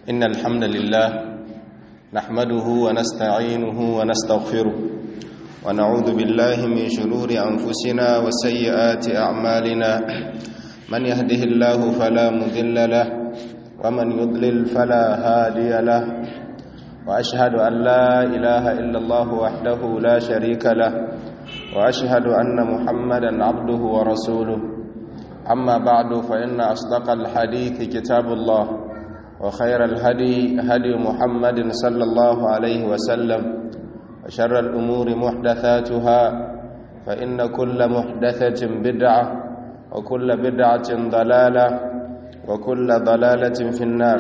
إن الحمد لله نحمده ونستعينه ونستغفره ونعوذ بالله من شرور أنفسنا وسيئات أعمالنا من يهده الله فلا مذل له ومن يضلل فلا هادي له وأشهد أن لا إله إلا الله وحده لا شريك له وأشهد أن محمدا عبده ورسوله أما بعد فإن أصدق الحديث كتاب الله وخير الهدي هدي محمد صلى الله عليه وسلم وشر الأمور محدثاتها فإن كل محدثة بدعة وكل بدعة ضلالة وكل ضلالة في النار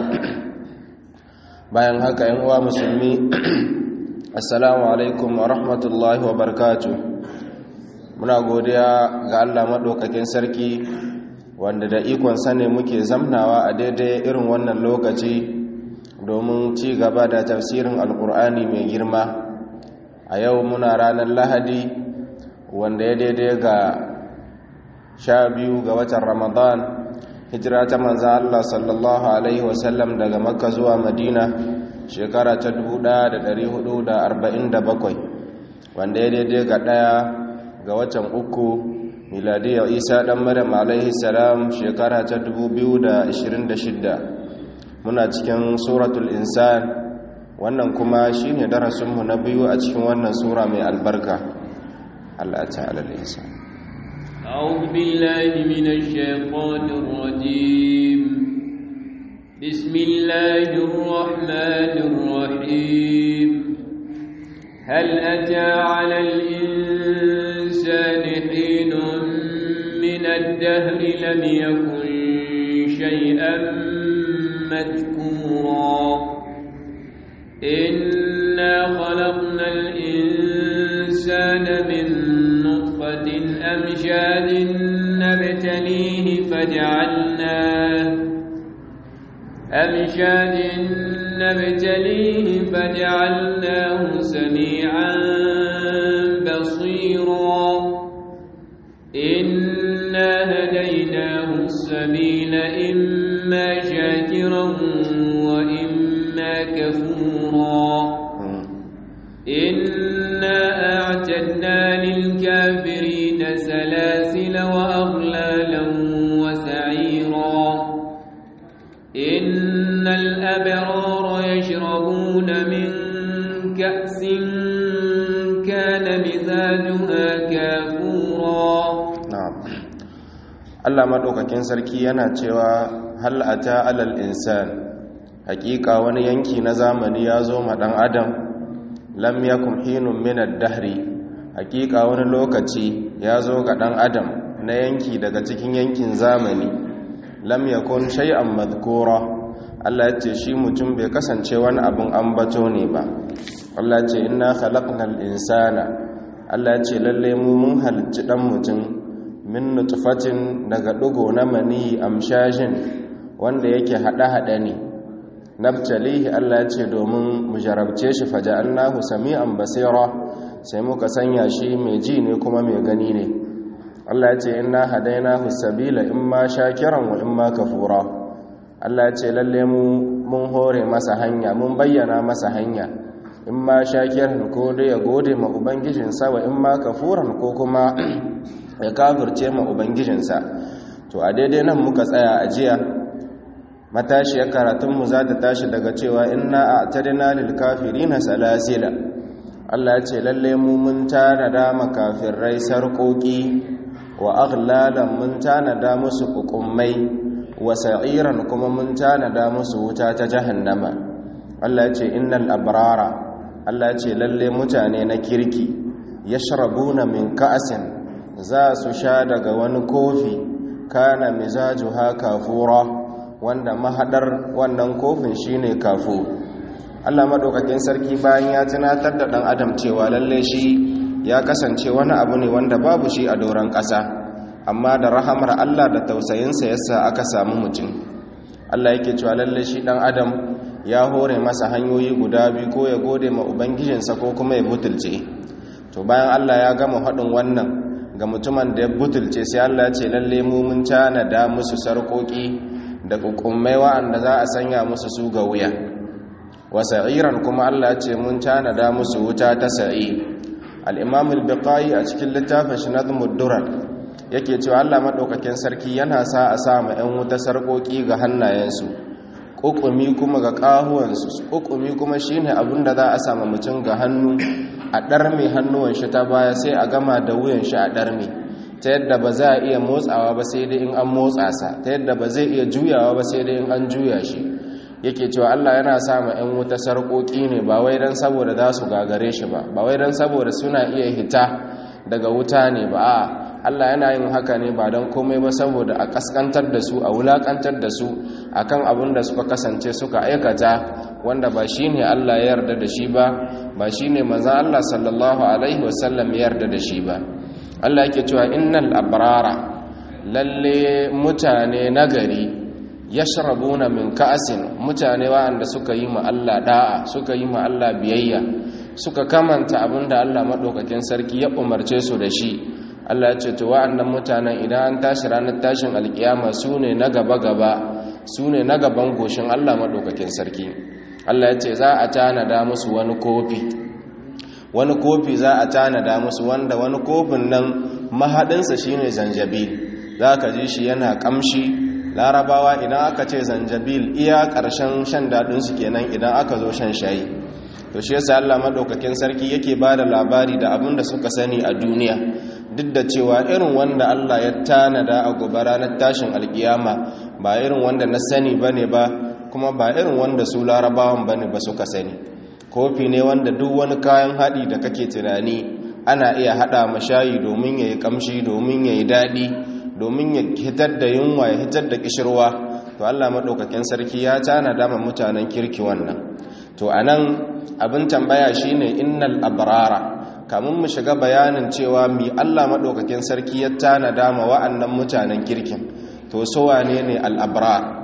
bayan haka yan uwa musulmi assalamu alaikum wa rahmatullahi wa barakatuh muna godiya ga Allah madaukakin sarki wanda da ikon sane muke zamnawa a daidai irin wannan lokaci domin ci gaba da tafsirin alkur'ani mai girma a yau muna ranar lahadi wanda ya daidai ga sha biyu ga watan ramadan hijira ta manza Allah sallallahu alaihi wasallam daga makka zuwa madina shekara ta 1447 wanda ya daidai ga daya ga watan uku miladiyar isa dan maryam alaihi salam shekara ta 2026 muna cikin suratul insan wannan kuma shine darasinmu na biyu a cikin wannan sura mai albarka Allah ta'ala al-insan أعوذ بالله من الشيطان الرجيم بسم الله الرحمن الرحيم هل أتى على الإنسان حين من الدهر لم يكن شيئا مذكورا إنا خلقنا الإنسان من نطفة أمشاد نبتليه فجعلناه أمشاد نبتليه فجعلناه سميعا بصيرا إنا هديناه السبيل إما شاكرا وإما كفورا إنا أعتدنا للكافرين سلاسل وأغلالا وسعيرا إن الأبرار يشربون من كأس كان مزاجها كافورا na'am Allah madaukakin sarki yana cewa hal ata alal insan hakika wani yanki na zamani ya zo ma dan adam lam yakun hinun min ad-dahri hakika wani lokaci ya zo ga dan adam na yanki daga cikin yankin zamani lam yakun shay'an madhkura Allah ya ce shi mutum bai kasance wani abun ambato ne ba Allah ya ce inna khalaqnal insana Allah ya ce lalle mu mun halicci dan mutum min nutfatin daga dugo na mani amshajin wanda yake hada-hada ne nabtalihi Allah ya ce domin mu jarabce shi faja'alnahu sami'an basira sai muka sanya shi mai ji ne kuma mai gani ne Allah ya ce inna hadainahu sabila imma shakiran wa imma kafura Allah ya ce lalle mu mun hore masa hanya mun bayyana masa hanya imma shakiran ko dai ya gode ma ubangijinsa wa imma kafuran ko kuma ya kafirce ma ubangijinsa to a daidai nan muka tsaya a jiya matashiyar karatunmu za ta tashi daga cewa inna a tarina lilkafirina salasila Allah ce lalle mu mun tanada makafirai sarƙoƙi wa aghlalan mun tanada musu hukummai wa sa'iran kuma mun tanada musu wuta ta jahannama Allah ce innal abrara Allah ce lalle mutane na kirki yashrabuna min ka'asin za su sha daga wani kofi kana mizajuha kafura wanda mahadar wannan kofin shine kafu Allah madaukakin sarki bayan ya tunatar da dan adam cewa lalle shi ya kasance wani abu ne wanda babu shi a doron ƙasa amma da rahamar Allah da tausayinsa yasa aka samu mutum Allah yake cewa lalle shi dan adam ya hore masa hanyoyi guda biyu ko ya gode ma ubangijinsa ko kuma ya butulce to bayan Allah ya gama haɗin wannan ga mutumin da ya butulce sai Allah ce lalle mu mun tanada musu sarƙoƙi da kukummai wa'anda za a sanya musu su ga wuya wa sa'iran kuma Allah ce mun tanada musu wuta ta sa'i al-imam al-biqai a cikin littafin shi nazmud durar yake cewa Allah madaukakin sarki yana sa a sa ma 'yan wuta sarkoki ga hannayensu kukumi kuma ga kahuwansu kukumi kuma shine abinda za a sama mutum ga hannu a ɗarme hannuwan shi ta baya sai a gama da wuyan shi a ɗarme ta yadda ba za a iya motsawa ba sai dai in an motsa sa ta yadda ba zai iya juyawa ba sai dai in an juya shi yake cewa Allah yana sa ma 'yan wuta sarƙoƙi ne ba wai don saboda za su gagare shi ba ba wai don saboda suna iya hita daga wuta ne ba a Allah yana yin haka ne ba don komai ba saboda a kaskantar da su a wulakantar da su akan abin da suka kasance suka aikata wanda ba shi ne Allah ya yarda da shi ba ba shi ne manzan Allah sallallahu alaihi wasallam ya yarda da shi ba Allah yake cewa innal abrara lalle mutane nagari yashrabuna min ka'asin mutane wa'anda suka yi ma Allah da'a suka yi ma Allah biyayya suka kamanta abinda Allah madaukakin sarki ya umarce su da shi Allah ya ce to wa'annan mutanen idan an tashi ranar tashin alkiyama su ne na gaba-gaba su ne na gaban goshin Allah madaukakin sarki Allah ya ce za a tanada musu wani kofi wani kofi za a tanada musu wanda wani kofin nan mahaɗinsa shine zanjabil za ka ji shi yana ƙamshi larabawa idan aka ce zanjabil iya ƙarshen shan daɗinsu kenan idan aka zo shan shayi to shi yasa Allah madaukakin sarki yake ba da labari da abin da suka sani a duniya duk da cewa irin wanda Allah ya tanada a gobe ranar tashin alkiyama ba irin wanda na sani bane ba kuma ba irin wanda su larabawan bane ba suka sani kofi ne wanda duk wani kayan haɗi da kake tunani ana iya haɗa mashayi domin ya yi ƙamshi domin ya yi daɗi domin ya hitar da yunwa ya hitar da ƙishirwa to Allah maɗaukakin sarki ya tanada ma mutanen kirki wannan to anan abin tambaya shine innal abrara kamun mu shiga bayanin cewa mi Allah maɗaukakin sarki ya tanada ma wa'annan mutanen kirkin to so wane ne al-abrar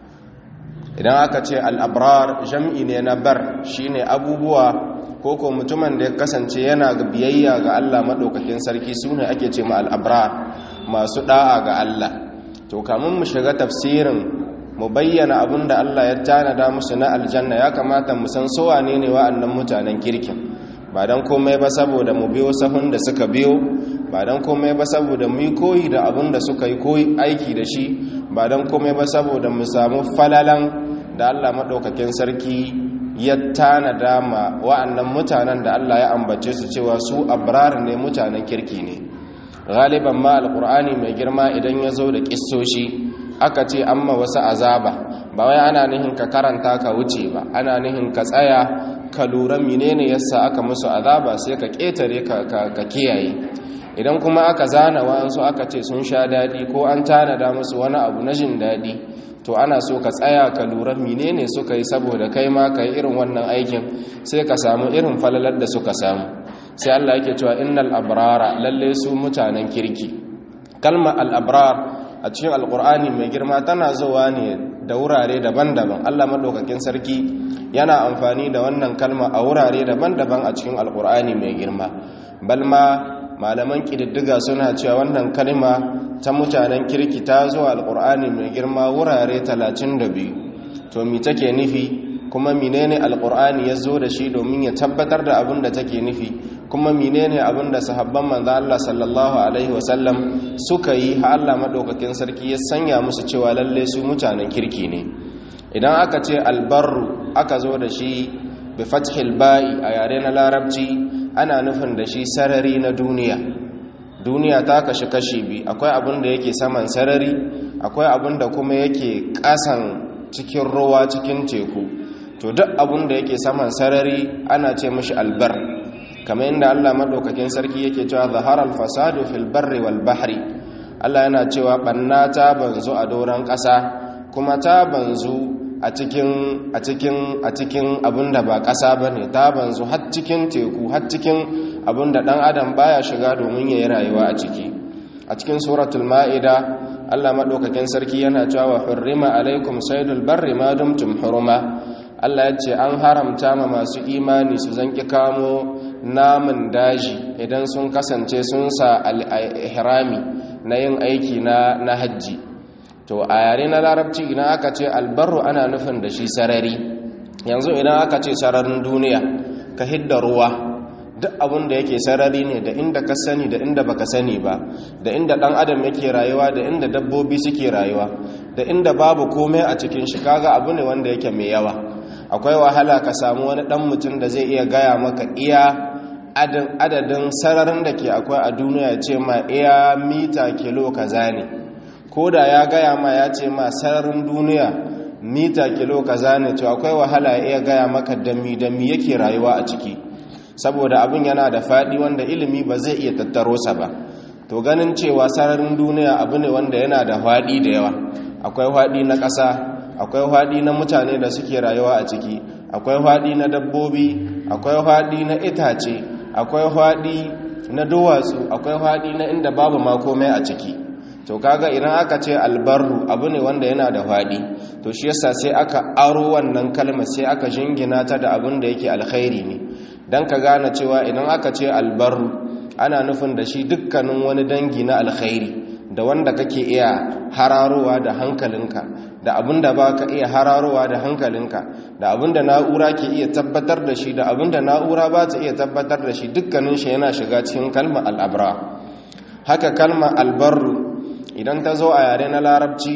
idan aka ce al-abrar jam'i ne na bar shine abubuwa ko ko mutumin da ya kasance yana ga biyayya ga Allah maɗaukakin sarki sune ake ce ma al-abrar masu da'a ga Allah to kamun mu shiga tafsirin mu bayyana abin da Allah ya tanada musu na aljanna ya kamata mu san so wane ne wa'annan mutanen kirkin ba don komai ba saboda mu biyo sahun da suka biyo ba don komai ba saboda mu yi koyi da abin da suka yi koyi aiki da shi ba don komai ba saboda mu samu falalan da Allah maɗaukakin sarki ya tanada ma wa'annan mutanen da Allah ya ambace su cewa su abrar ne mutanen kirki ne galiban ma alkur'ani mai girma idan ya zo da kissoshi aka ce amma wasu azaba ba wai ana nihin ka karanta ka wuce ba ana nihin ka tsaya ka lura menene yasa aka musu azaba sai ka ketare ka kiyaye idan kuma aka zana wa'ansu aka ce sun sha daɗi ko an tanada musu wani abu na jin daɗi to ana so ka tsaya ka lura menene suka yi saboda kai ma ka yi irin wannan aikin sai ka samu irin falalar da suka samu sai Allah yake cewa innal abrara lalle su mutanen kirki kalma al abrar a cikin alkur'ani mai girma tana zuwa ne da wurare daban-daban allah maɗaukakin sarki yana amfani da wannan kalma a wurare daban-daban a cikin alkur'ani mai girma balma malaman ƙididdiga suna cewa wannan kalma ta mutanen kirki ta zuwa alkur'ani mai girma wurare 32 to mi take nufi kuma menene alkur'ani ya zo da shi domin ya tabbatar da abin da take nufi kuma menene abin da sahabban manzo Allah sallallahu alaihi wasallam suka yi ha Allah madaukakin sarki ya sanya musu cewa lalle su mutanen kirki ne idan aka ce albarru aka zo da shi bi fathil ba'i a yare na larabci ana nufin da shi sarari na duniya duniya ta kashi kashi bi akwai abin da yake saman sarari akwai abin da kuma yake kasan cikin ruwa cikin teku to duk abin da yake saman sarari ana ce mashi albar kamar inda Allah madaukakin sarki yake cewa zaharal fasadu fil barri wal bahri Allah yana cewa banna ta banzu a doron ƙasa kuma ta banzu a cikin a cikin a cikin abinda ba ƙasa bane ta banzu har cikin teku har cikin abinda dan adam baya shiga domin yayi rayuwa a ciki a cikin suratul maida Allah madaukakin sarki yana cewa hurrima alaikum saydul barri ma dumtum huruma Allah ya ce an haramta ma masu imani su zanki kamo namun daji idan sun kasance sun sa al-ihrami na yin aiki na na hajji to a yare na larabci idan aka ce albarru ana nufin da shi sarari yanzu idan aka ce sararin duniya ka hidda ruwa duk abin da yake sarari ne da inda ka sani da inda baka sani ba da inda dan adam yake rayuwa da inda dabbobi suke rayuwa da inda babu komai a cikin shi kaga abu ne wanda yake mai yawa akwai wahala ka samu wani dan mutum da zai iya gaya maka iya adadin sararin da ke akwai a duniya ya ce ma iya mita kilo kaza ne ko da ya gaya ma ya ce ma sararin duniya mita kilo kaza ne to akwai wahala ya iya gaya maka dami dami yake rayuwa a ciki saboda abin yana da faɗi wanda ilimi ba zai iya tattaro sa ba to ganin cewa sararin duniya abu ne wanda yana da faɗi da yawa akwai faɗi na ƙasa akwai faɗi na mutane da suke rayuwa a ciki akwai faɗi na dabbobi akwai faɗi na itace akwai faɗi na duwatsu akwai faɗi na inda babu ma komai a ciki to kaga idan aka ce albarru abu ne wanda yana da faɗi to shi yasa sai aka aro wannan kalmar sai aka jingina ta da abin da yake alkhairi ne dan ka gane cewa idan aka ce albarru ana nufin da shi dukkanin wani dangi na alkhairi da wanda kake iya hararowa da hankalinka da abinda ba ka iya hararowa da hankalinka da abinda na'ura ke iya tabbatar da shi da abinda na'ura ba ta iya tabbatar da shi dukkanin shi yana shiga cikin kalmar al'abra haka kalmar albarru idan ta zo a yare na larabci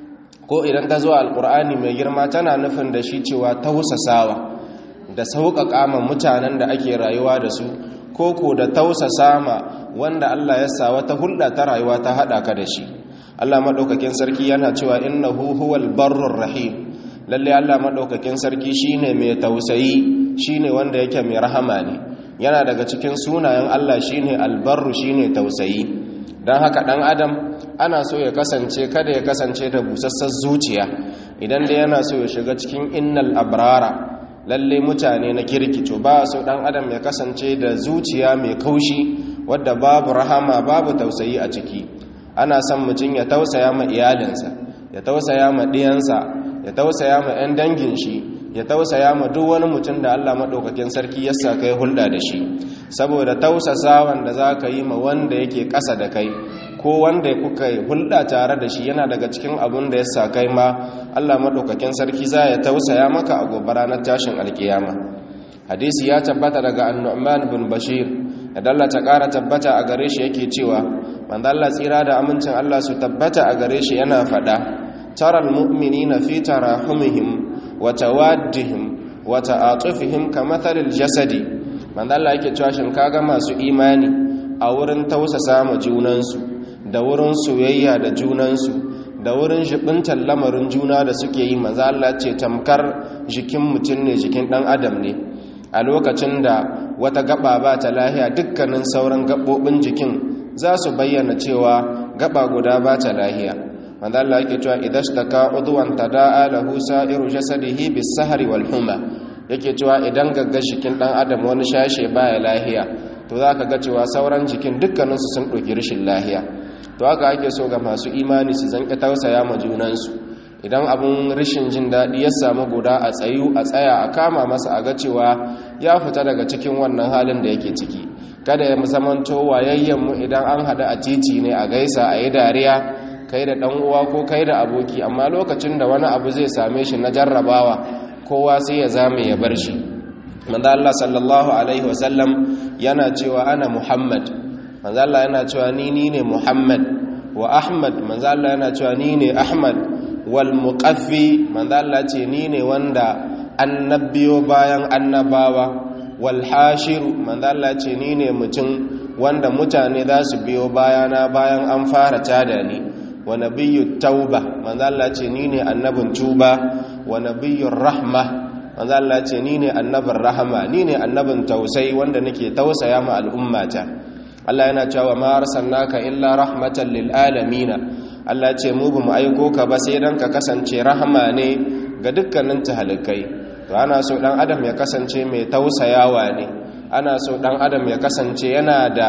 ko idan ta zo a alkur'ani mai girma tana nufin da shi cewa tausasawa da sauƙaƙa ma mutanen da ake rayuwa da su ko ko da tausasa ma wanda Allah ya sa wata hulɗa ta rayuwa ta haɗa ka da shi Allah maɗaukakin sarki yana cewa innahu huwal barrur rahim lalle Allah maɗaukakin sarki shine mai tausayi shine wanda yake mai rahama ne yana daga cikin sunayen Allah shine albarru shine tausayi don haka ɗan adam ana so ya kasance kada ya kasance da busassar zuciya idan da yana so ya shiga cikin innal abrara lalle mutane na kirkico ba so dan adam ya kasance da zuciya mai kaushi wadda babu rahama babu tausayi a ciki ana son mutum ya tausaya ma iyalinsa ya tausaya ma ɗiyansa ya tausaya ma 'yan dangin shi ya tausaya ma duk wani mutum da Allah maɗaukakin sarki ya sa kai hulɗa da shi saboda tausasawan da za ka yi ma wanda yake ƙasa da kai ko wanda kuka yi hulɗa tare da shi yana daga cikin abin da ya sa kai ma Allah maɗaukakin sarki za ya tausaya maka a gobe ranar tashin alkiyama hadisi ya tabbata daga annu'man bin bashir da Allah ta ƙara tabbata a gare shi yake cewa manzo Allah tsira da amincin Allah su tabbata a gare shi yana faɗa taral mu'minina fi tarahumihim wa tawaddihim wa ta'atufihim kamathalil jasadi manzo Allah yake cewa shin kaga masu imani a wurin tausasa ma junansu da wurin soyayya da junansu da wurin jibintar lamarin juna da suke yi maza Allah ce tamkar jikin mutum ne jikin dan adam ne a lokacin da wata gaba ba ta lahiya dukkanin sauran gabobin jikin za su bayyana cewa gaba guda ba ta lahiya maza Allah yake cewa idashtaka udwan tada'a lahu sa'iru jasadihi bis-sahri wal huma yake cewa idan gagga jikin dan adam wani shashe baya lahiya to zaka ga cewa sauran jikin dukkaninsu sun ɗauki rashin lahiya to haka ake so ga masu imani su zanƙi tausaya ma junansu idan abin rashin jin daɗi ya samu guda a tsayu a tsaya a kama masa a ga cewa ya fita daga cikin wannan halin da yake ciki kada ya zamanto wayayyenmu idan an haɗu a titi ne a gaisa a yi dariya kai da ɗan uwa ko kai da aboki amma lokacin da wani abu zai same shi na jarrabawa kowa sai ya zame ya bar shi manzo Allah sallallahu alaihi wasallam yana cewa ana Muhammad manzo Allah yana cewa ni ni ne Muhammad wa Ahmad manzo Allah yana cewa ni ne Ahmad wal muqaffi manzo Allah ce ni ne wanda annabiyo bayan annabawa wal hashiru manzo Allah ce ni ne mutum wanda mutane za su biyo bayana bayan an fara tada ni wa nabiyyu tauba manzo Allah ce ni ne annabin tuba wa nabiyyur rahma manzo Allah ce ni ne annabin rahama ni ne annabin tausayi wanda nake tausaya ma al'ummata Allah yana cewa ma arsalnaka illa rahmatan lil alamin Allah ce mu bamu aiko ka ba sai dan ka kasance rahama ne ga dukkanin tahalikai to ana so dan adam ya kasance mai tausayawa ne ana so dan adam ya kasance yana da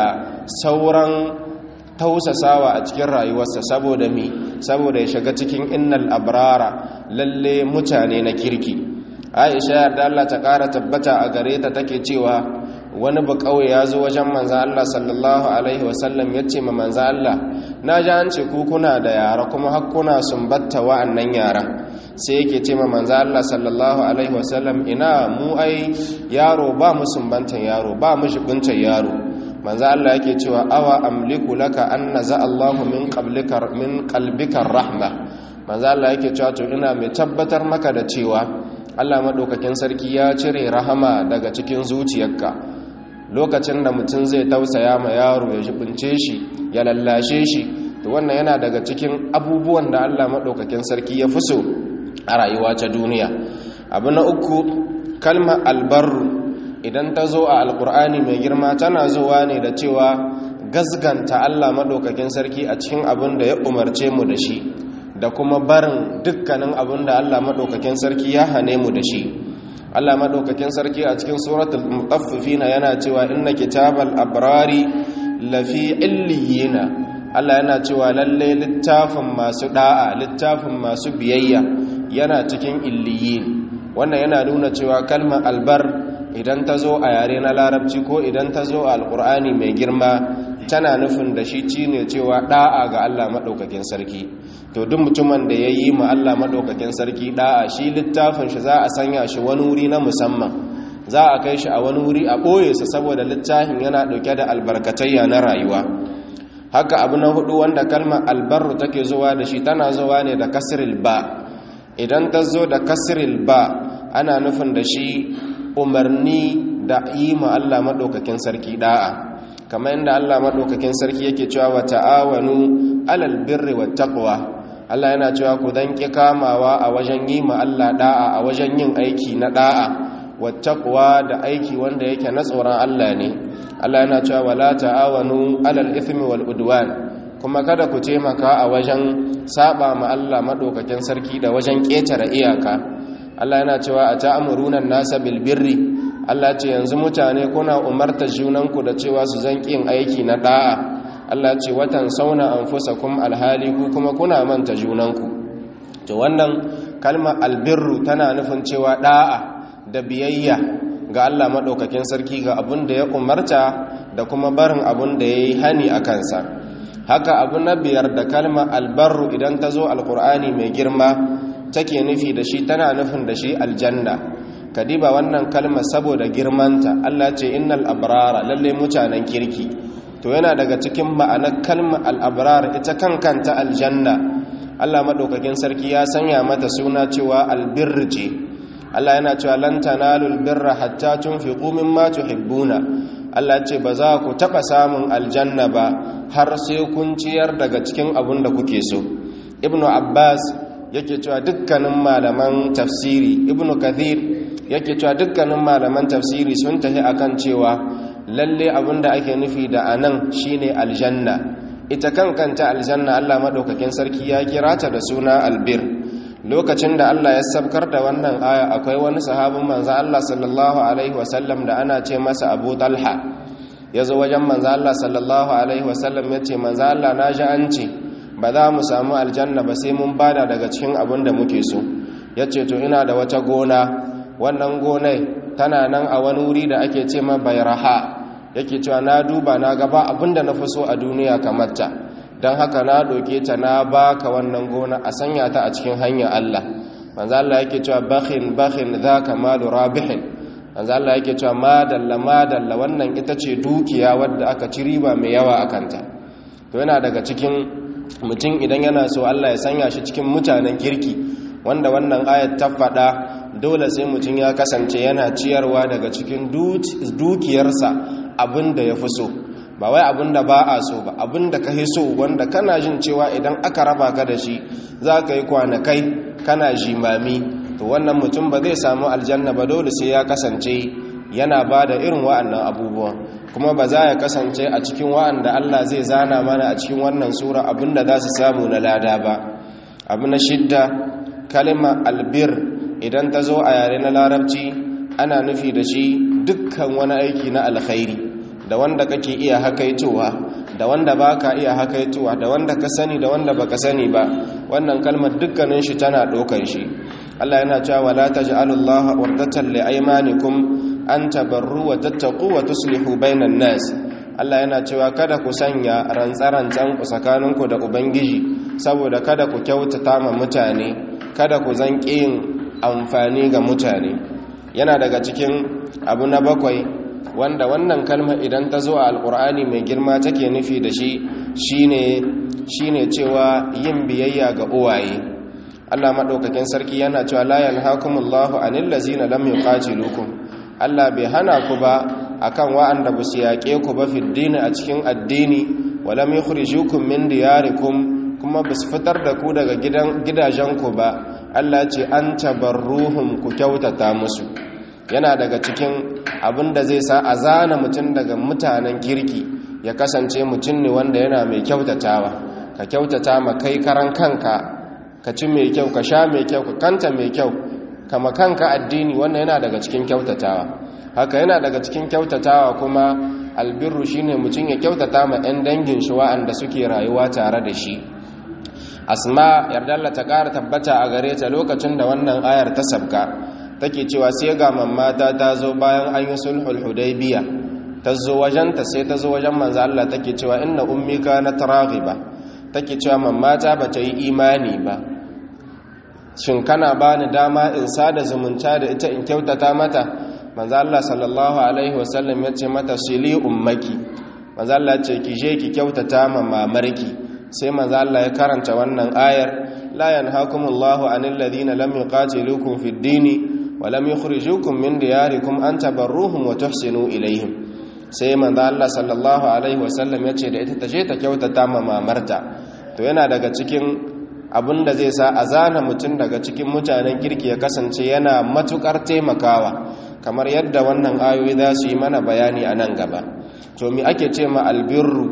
sauran tausasawa a cikin rayuwarsa saboda mi saboda ya shiga cikin innal abrara lalle mutane na kirki aisha yarda Allah ta kara tabbata a gare ta take cewa wani ba kauye ya zo wajen manzan Allah sallallahu alaihi wasallam ya ce ma manzan Allah na ji an ce ku kuna da yara kuma har kuna sumbatta wa'annan yaran sai yake ce ma manzo Allah sallallahu alaihi wasallam ina mu ai yaro ba mu sumbantan yaro ba mu shibuntan yaro manzo Allah yake cewa awa amliku laka an naza Allahu min qablika min qalbika rahma manzo Allah yake cewa to ina mai tabbatar maka da cewa Allah madaukakin sarki ya cire rahama daga cikin zuciyarka lokacin da mutum zai tausaya ma yaro ya jibince shi ya lallashe shi to wannan yana daga cikin abubuwan da Allah madaukakin sarki ya fi so a rayuwa ta duniya abu na uku kalmar albarru idan ta zo a alkur'ani mai girma tana zuwa ne da cewa gasganta Allah maɗaukakin sarki a cikin abin da ya umarce mu da shi da kuma barin dukkanin abin da Allah maɗaukakin sarki ya hane mu da shi Allah maɗaukakin sarki a cikin suratul mutaffifina yana cewa inna kitabal abrari lafi illiyina Allah yana cewa lalle littafin masu da'a littafin masu biyayya yana cikin illiyin wannan yana nuna cewa kalmar albar idan ta zo a yare na larabci ko idan ta zo a alkur'ani mai girma tana nufin da shi ci ne cewa da'a ga allah maɗaukakin sarki to duk mutumin da ya yi ma allah maɗaukakin sarki da'a shi littafin shi za a sanya shi wani wuri na musamman za a kai shi a wani wuri a ɓoye sa saboda littafin yana ɗauke da albarkatayya na rayuwa haka abu na hudu wanda kalmar albarru take zuwa da shi tana zuwa ne da kasril ba idan ta zo da kasril ba ana nufin da shi umarni da yi ma Allah maɗaukakin sarki da'a kamar yadda Allah maɗaukakin sarki yake cewa wa ta'awanu alal birri wa taqwa Allah yana cewa ku dan ki kamawa a wajen yi ma Allah da'a a wajen yin aiki na da'a wa taqwa da aiki wanda yake na tsoron Allah ne Allah yana cewa wala ta'awanu alal ithmi wal udwan kuma kada ku taimaka a wajen saba ma Allah maɗaukakin sarki da wajen ƙetare iyaka Allah yana cewa a ta'amuruna nasa bil birri Allah ce yanzu mutane kuna umarta junanku da cewa su zan kin aiki na da'a Allah ce watan sauna anfusakum alhali ku kuma kuna manta junanku to wannan kalma albirru tana nufin cewa da'a da biyayya ga Allah madaukakin sarki ga abun da ya umarta da kuma barin abun da yayi hani a kansa haka abu na biyar da kalma albarru idan ta zo alkur'ani mai girma take nufi da shi tana nufin da shi aljanna kadiba wannan kalma saboda girmanta Allah ce innal abrara lalle mutanen kirki to yana daga cikin ma'anar kalma al-abrar ita kankanta aljanna Allah madaukakin sarki ya sanya mata suna cewa albirr ce Allah yana cewa lan tanalul birra hatta tunfiqu mimma tuhibbuna Allah ce ba za ku taba samun aljanna ba har sai kun ciyar daga cikin abun da kuke so ibnu abbas yake cewa dukkanin malaman tafsiri ibnu kathir yake cewa dukkanin malaman tafsiri sun tafi akan cewa lalle abinda ake nufi da anan shine aljanna ita kankanta aljanna Allah madaukakin sarki ya kira ta da suna albir lokacin da Allah ya sabkar da wannan aya akwai wani sahabin manzo Allah sallallahu alaihi wasallam da ana ce masa Abu Talha yazo wajen manzo Allah sallallahu alaihi wasallam yace manzo Allah na ji an ce ba za mu samu aljanna ba sai mun bada daga cikin abin da muke so ya ce to ina da wata gona wannan gonai tana nan a wani wuri da ake ce ma bayraha yake cewa na duba na gaba abin da na fi so a duniya kamar ta don haka na doke ta na baka wannan gona a sanya ta a cikin hanyar Allah manzo Allah yake cewa bakhin bakhin zaka malu rabihin manzo Allah yake cewa madalla madalla wannan ita ce dukiya wadda aka ci riba mai yawa a kanta to yana daga cikin mutum idan yana so Allah ya sanya shi cikin mutanen kirki wanda wannan ayat ta faɗa dole sai mutum ya kasance yana ciyarwa daga cikin dukiyarsa abin da ya fi so ba wai abin da ba a so ba abin da ka fi so wanda kana jin cewa idan aka raba ka da shi za ka yi kwanakai kana jimami to wannan mutum ba zai samu aljanna ba dole sai ya kasance yana ba da irin wa'annan abubuwan kuma ba za ya kasance a cikin wa'anda Allah zai zana mana a cikin wannan sura abinda za su samu na lada ba abu na shidda kalima albir idan ta zo a yare na larabci ana nufi da shi dukkan wani aiki na alkhairi da wanda kake iya hakaitowa da wanda baka iya hakaitowa da wanda ka sani da wanda baka sani ba wannan kalmar dukkanin shi tana ɗaukar shi Allah yana cewa wala taj'alullaha wardatan li aymanikum an tabarru wa tattaqu wa tuslihu bainan nas Allah yana cewa kada ku sanya rantsa-rantsan ku tsakaninku da ubangiji saboda kada ku kyautata ma mutane kada ku zanƙi yin amfani ga mutane yana daga cikin abu na bakwai wanda wannan kalma idan ta zo a alkur'ani mai girma take nufi da shi shine shine cewa yin biyayya ga uwaye Allah madaukakin sarki yana cewa la yanhaakumullahu anil ladzina lam yuqatilukum Allah bai hana ku ba akan wa'anda ba su yaƙe ku ba fiddini a cikin addini walam yukhrijukum min diyarikum kuma ba su fitar da ku daga gidajenku ba Allah ce an tabarruhum ku kyautata musu yana daga cikin abin da zai sa a zana mutum daga mutanen kirki ya kasance mutum ne wanda yana mai kyautatawa ka kyautata ma kai karan kanka ka ci mai kyau ka sha mai kyau ka kanta mai kyau kama kanka addini wannan yana daga cikin kyautatawa haka yana daga cikin kyautatawa kuma albirru shine mutum ya kyautata ma 'yan dangin shi wa'anda suke rayuwa tare da shi asma yardalla ta ƙara tabbata a gare ta lokacin da wannan ayar ta sabka take cewa sai ga mamata ta zo bayan an yi sulhul hudaybiya ta zo wajenta sai ta zo wajen manzo Allah take cewa inna ummi kanat raghiba take cewa mamata ba ta yi imani ba shin kana bani dama in sada zumunta da ita in kyautata mata manzo Allah sallallahu alaihi wasallam ya ce mata sili ummaki manzo Allah ce ki je ki kyautata ma mamarki sai manzo Allah ya karanta wannan ayar la yanhaakumullahu anil ladina lam yuqatilukum fid dini wa lam yukhrijukum min diyarikum an tabarruhum wa tuhsinu ilaihim sai manzo Allah sallallahu alaihi wasallam ya ce da ita ta je ta kyautata ma mamarta to yana daga cikin da zai sa a zana mutum daga cikin mutanen kirki ya kasance yana matukar taimakawa kamar yadda wannan ayoyi za su yi mana bayani a nan gaba to mi ake ce ma albirru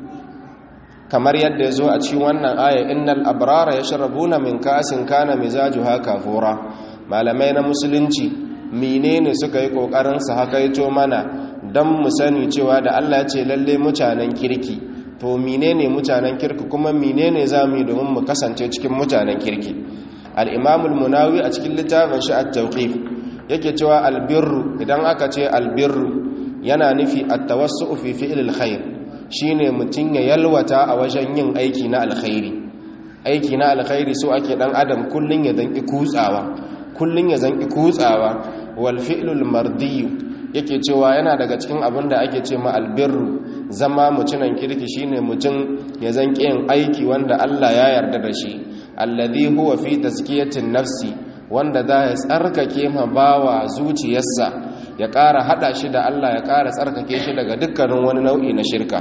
kamar yadda ya zo a cikin wannan aya innal abrara yashrabuna min ka'sin kana mizajuha kafura malamai na musulunci menene suka yi kokarin su hakaito mana dan mu sani cewa da Allah ya ce lalle mutanen kirki to menene mutanen kirki kuma menene zamu yi domin mu kasance cikin mutanen kirki al-imam al-munawi a cikin littafin shi at-tawqif yake cewa albirru idan aka ce albirru yana nufi at-tawassu fi fi'l al-khair shine mutun ya yalwata a wajen yin aiki na alkhairi aiki na alkhairi so ake dan adam kullun ya zanki kutsawa kullun ya zanki kutsawa wal fi'lul mardi yake cewa yana daga cikin abin da ake ce ma albirru zama mutunan kirki shine mutum ya zanki yin aiki wanda Allah ya yarda da shi alladhi huwa fi tazkiyatin nafsi wanda za ya tsarkake ma bawa zuciyarsa ya ƙara hada shi da Allah ya ƙara tsarkake shi daga dukkanin wani nau'i na shirka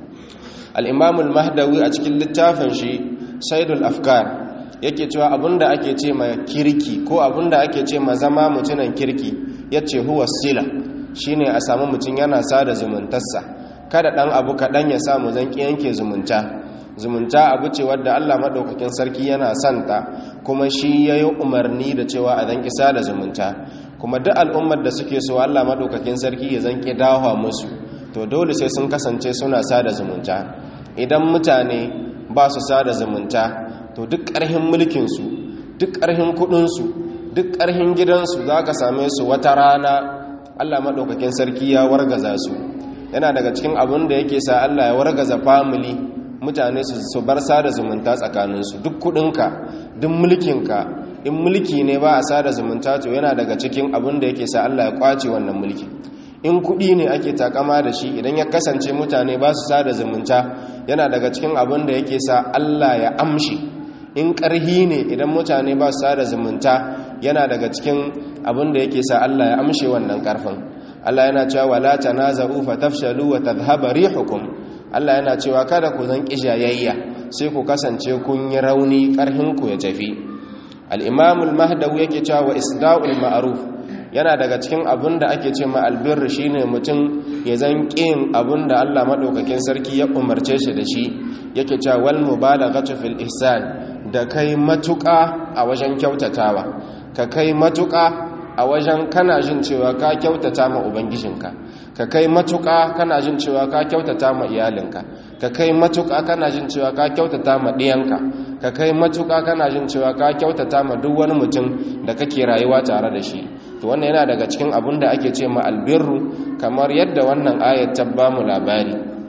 al-imam al-mahdawi a cikin littafin shi saidul afkar yake cewa abinda ake ce ma kirki ko abinda ake ce ma zama mutunan kirki yace huwa sila shine a samu mutum yana sada zumuntarsa kada dan abu kadan ya samu zanki yanke zumunta zumunta abu ce wadda Allah madaukakin sarki yana santa kuma shi yayi umarni da cewa a zanki sada zumunta kuma duk al'ummar da suke so Allah madaukakin sarki ya zanki dawo musu to dole sai sun kasance suna sada zumunta idan mutane ba su sada zumunta to duk ƙarhin mulkinsu duk ƙarhin kuɗinsu duk ƙarhin gidansu za ka same su wata rana allah maɗaukakin sarki ya wargaza su yana daga cikin abin da yake sa allah ya wargaza famili mutane su bar sada zumunta tsakaninsu duk kuɗinka duk mulkinka in mulki ne ba a sada zumunta to yana daga cikin abin da yake sa allah ya kwace wannan mulki in kuɗi ne ake takama da shi idan ya kasance mutane ba su sada zumunta yana daga cikin abin da yake sa Allah ya amshi in ƙarhi ne idan mutane ba su sada zumunta yana daga cikin abin da yake sa Allah ya amshe wannan ƙarfin Allah yana cewa wala tanaza'u fatafshalu wa tadhhaba rihukum Allah yana cewa kada ku zan kijayayya sai ku kasance kun yi rauni ƙarhin ku ya tafi al-imam al-mahdawi yake cewa wa isda'ul ma'ruf yana daga cikin abin da ake ce ma albirri shine mutum ya zan ƙin abin da Allah maɗaukakin sarki ya umarce shi da shi yake cewa wal mubalaghatu fil ihsan da kai matuƙa a wajen kyautatawa ka kai matuƙa a wajen kana jin cewa ka kyautata ma ubangijinka ka kai matuƙa kana jin cewa ka kyautata ma iyalinka ka kai matuƙa kana jin cewa ka kyautata ma ɗiyanka ka kai matuƙa kana jin cewa ka kyautata ma duk wani mutum da kake rayuwa tare da shi to wannan yana daga cikin abin da ake ce ma albirru kamar yadda wannan ayat ta ba mu labari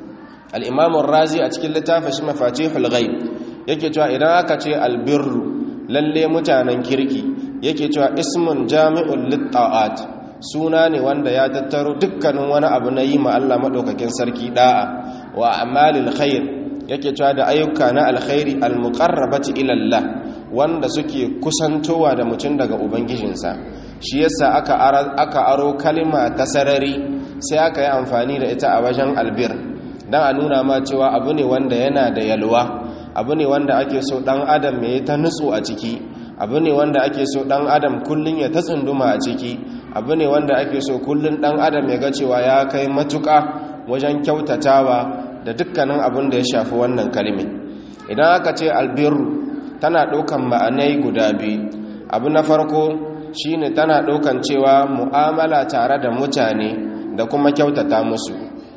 al-imam razi a cikin littafin shi mafatihul ghaib yake cewa idan aka ce albirru lalle mutanen kirki yake cewa ismun jami'ul litta'at suna ne wanda ya tattaro dukkanin wani abu na yi ma Allah madaukakin sarki da'a wa amalil khair yake cewa da ayyuka na alkhairi almuqarrabati ila Allah wanda suke kusantowa da mutum daga ubangijinsa shi yasa aka aka aro kalma ta sarari sai aka yi amfani da ita a wajen albir dan a nuna ma cewa abu ne wanda yana da yalwa abu ne wanda ake so dan adam ya yi ta nutsu a ciki abu ne wanda ake so dan adam kullun ya ta tsunduma a ciki abu ne wanda ake so kullun dan adam ya ga cewa ya kai matuƙa wajen kyautatawa da dukkanin abin da ya shafi wannan kalmi idan aka ce albirru tana ɗaukan ma'anai guda biyu abu na farko shine tana ɗaukan cewa mu'amala tare da mutane da kuma kyautata musu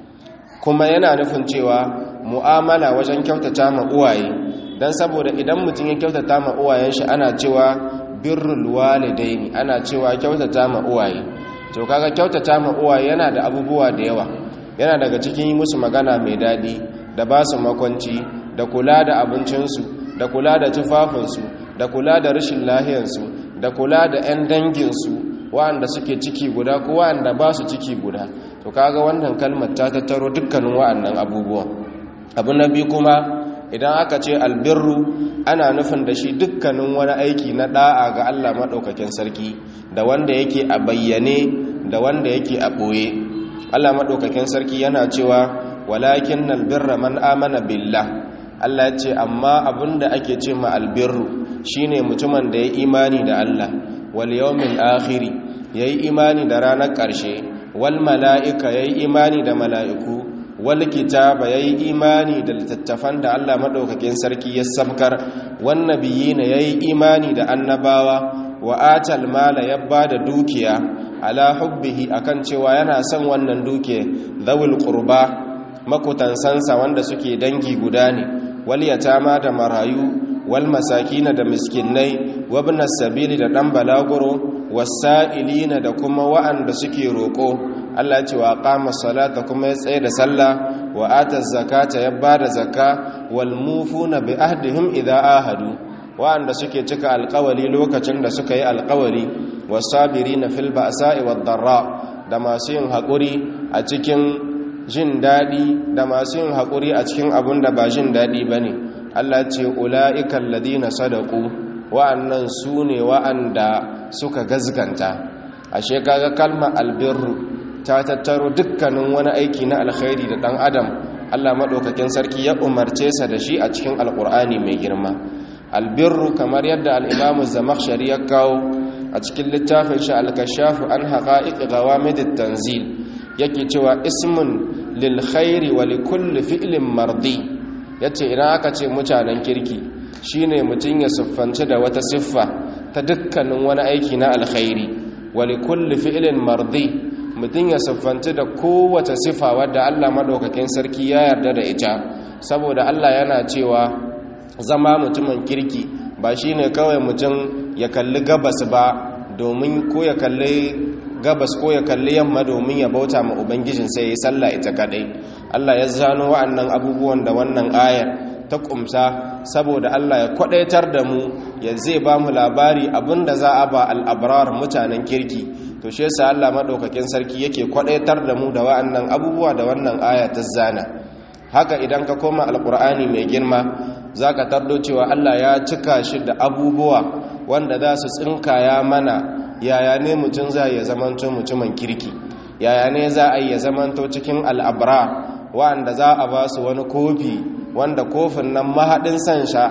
kuma yana nufin cewa mu'amala wajen kyautata ma uwaye don saboda idan mutum ya kyautata ma uwayen shi ana cewa birrul walidaini ana cewa kyautata ma uwaye to kaga kyautata ma uwaye yana da abubuwa da yawa yana daga cikin yi musu magana mai daɗi da ba su makwanci da kula da abincinsu da kula da tufafinsu da kula da rashin lahiyarsu da kula da 'yan danginsu wa'anda suke ciki guda ko wa'anda ba su ciki guda to kaga wannan kalmar ta tattaro dukkanin wa'annan abubuwan abu na biyu kuma idan aka ce albirru ana nufin da shi dukkanin wani aiki na da'a ga Allah maɗaukakin sarki da wanda yake a bayyane da wanda yake a ɓoye Allah maɗaukakin sarki yana cewa walakin albirra man amana billah Allah ya ce amma abinda ake ce ma albirru shine mutumin da ya imani da Allah wal yawmil akhiri yayi imani da ranar ƙarshe wal mala'ika yayi imani da mala'iku wal kitaba yayi imani da littattafan da Allah madaukakin sarki ya sabkar wan nabiyina yayi imani da annabawa wa atal mala ya bada dukiya ala hubbihi akan cewa yana son wannan duke zawul qurba makutansansa wanda suke dangi guda ne wal yatama da marayu wal masakina da miskinai wabna sabili da dan balaguro wasa'ilina da kuma wa'anda suke roko Allah ya ce wa qama salata kuma ya tsaye da sallah wa ata zakata ya bada zakka wal mufuna bi ahdihim idha ahadu wa'anda suke cika alƙawali lokacin da suka yi alƙawali wasabirina fil ba'sa'i wad darra da masu yin haƙuri a cikin jin daɗi da masu yin haƙuri a cikin abun da ba jin daɗi bane Allah ce ula'ikan ladina sadaku wa'annan su ne wa'anda suka gazganta ashe kaga kalma albirru ta tattaro dukkanin wani aiki na alkhairi da dan adam Allah madaukakin sarki ya umarce sa da shi a cikin alkur'ani mai girma albirru kamar yadda al-imam az-zamakhshari ya kawo a cikin littafin shi al-kashaf an haqa'iq ghawamid at-tanzil yake cewa ismun lil khairi wa likulli fi'lin mardi yace idan aka ce mutanen kirki shine mutun ya siffanci da wata siffa ta dukkanin wani aiki na alkhairi wa likulli fi'lin mardi mutum ya siffanci da kowace sifa wadda Allah madaukakin sarki ya yarda da ita saboda Allah yana cewa zama mutumin kirki ba shine kawai mutum ya kalli gabas ba domin ko ya kalli gabas ko ya kalli yamma domin ya bauta ma ubangijin sai ya sallah ita kadai Allah ya zano wa'annan abubuwan da wannan ayar ta kumsa saboda Allah ya kwadaitar da mu ya zai ba mu labari abinda za a ba al'abrar mutanen kirki to shi yasa Allah madaukakin sarki yake kwadaitar da mu da wa'annan abubuwa da wannan aya ta zana haka idan ka koma alqur'ani mai girma zaka tardo cewa Allah ya cika shi da abubuwa wanda za su tsinkaya mana yaya ne mutum za ya zamanto mutumin kirki yaya ne za a yi ya zamanto cikin al'abra wa'anda za a ba su wani kofi wanda kofin nan mahaɗin san sha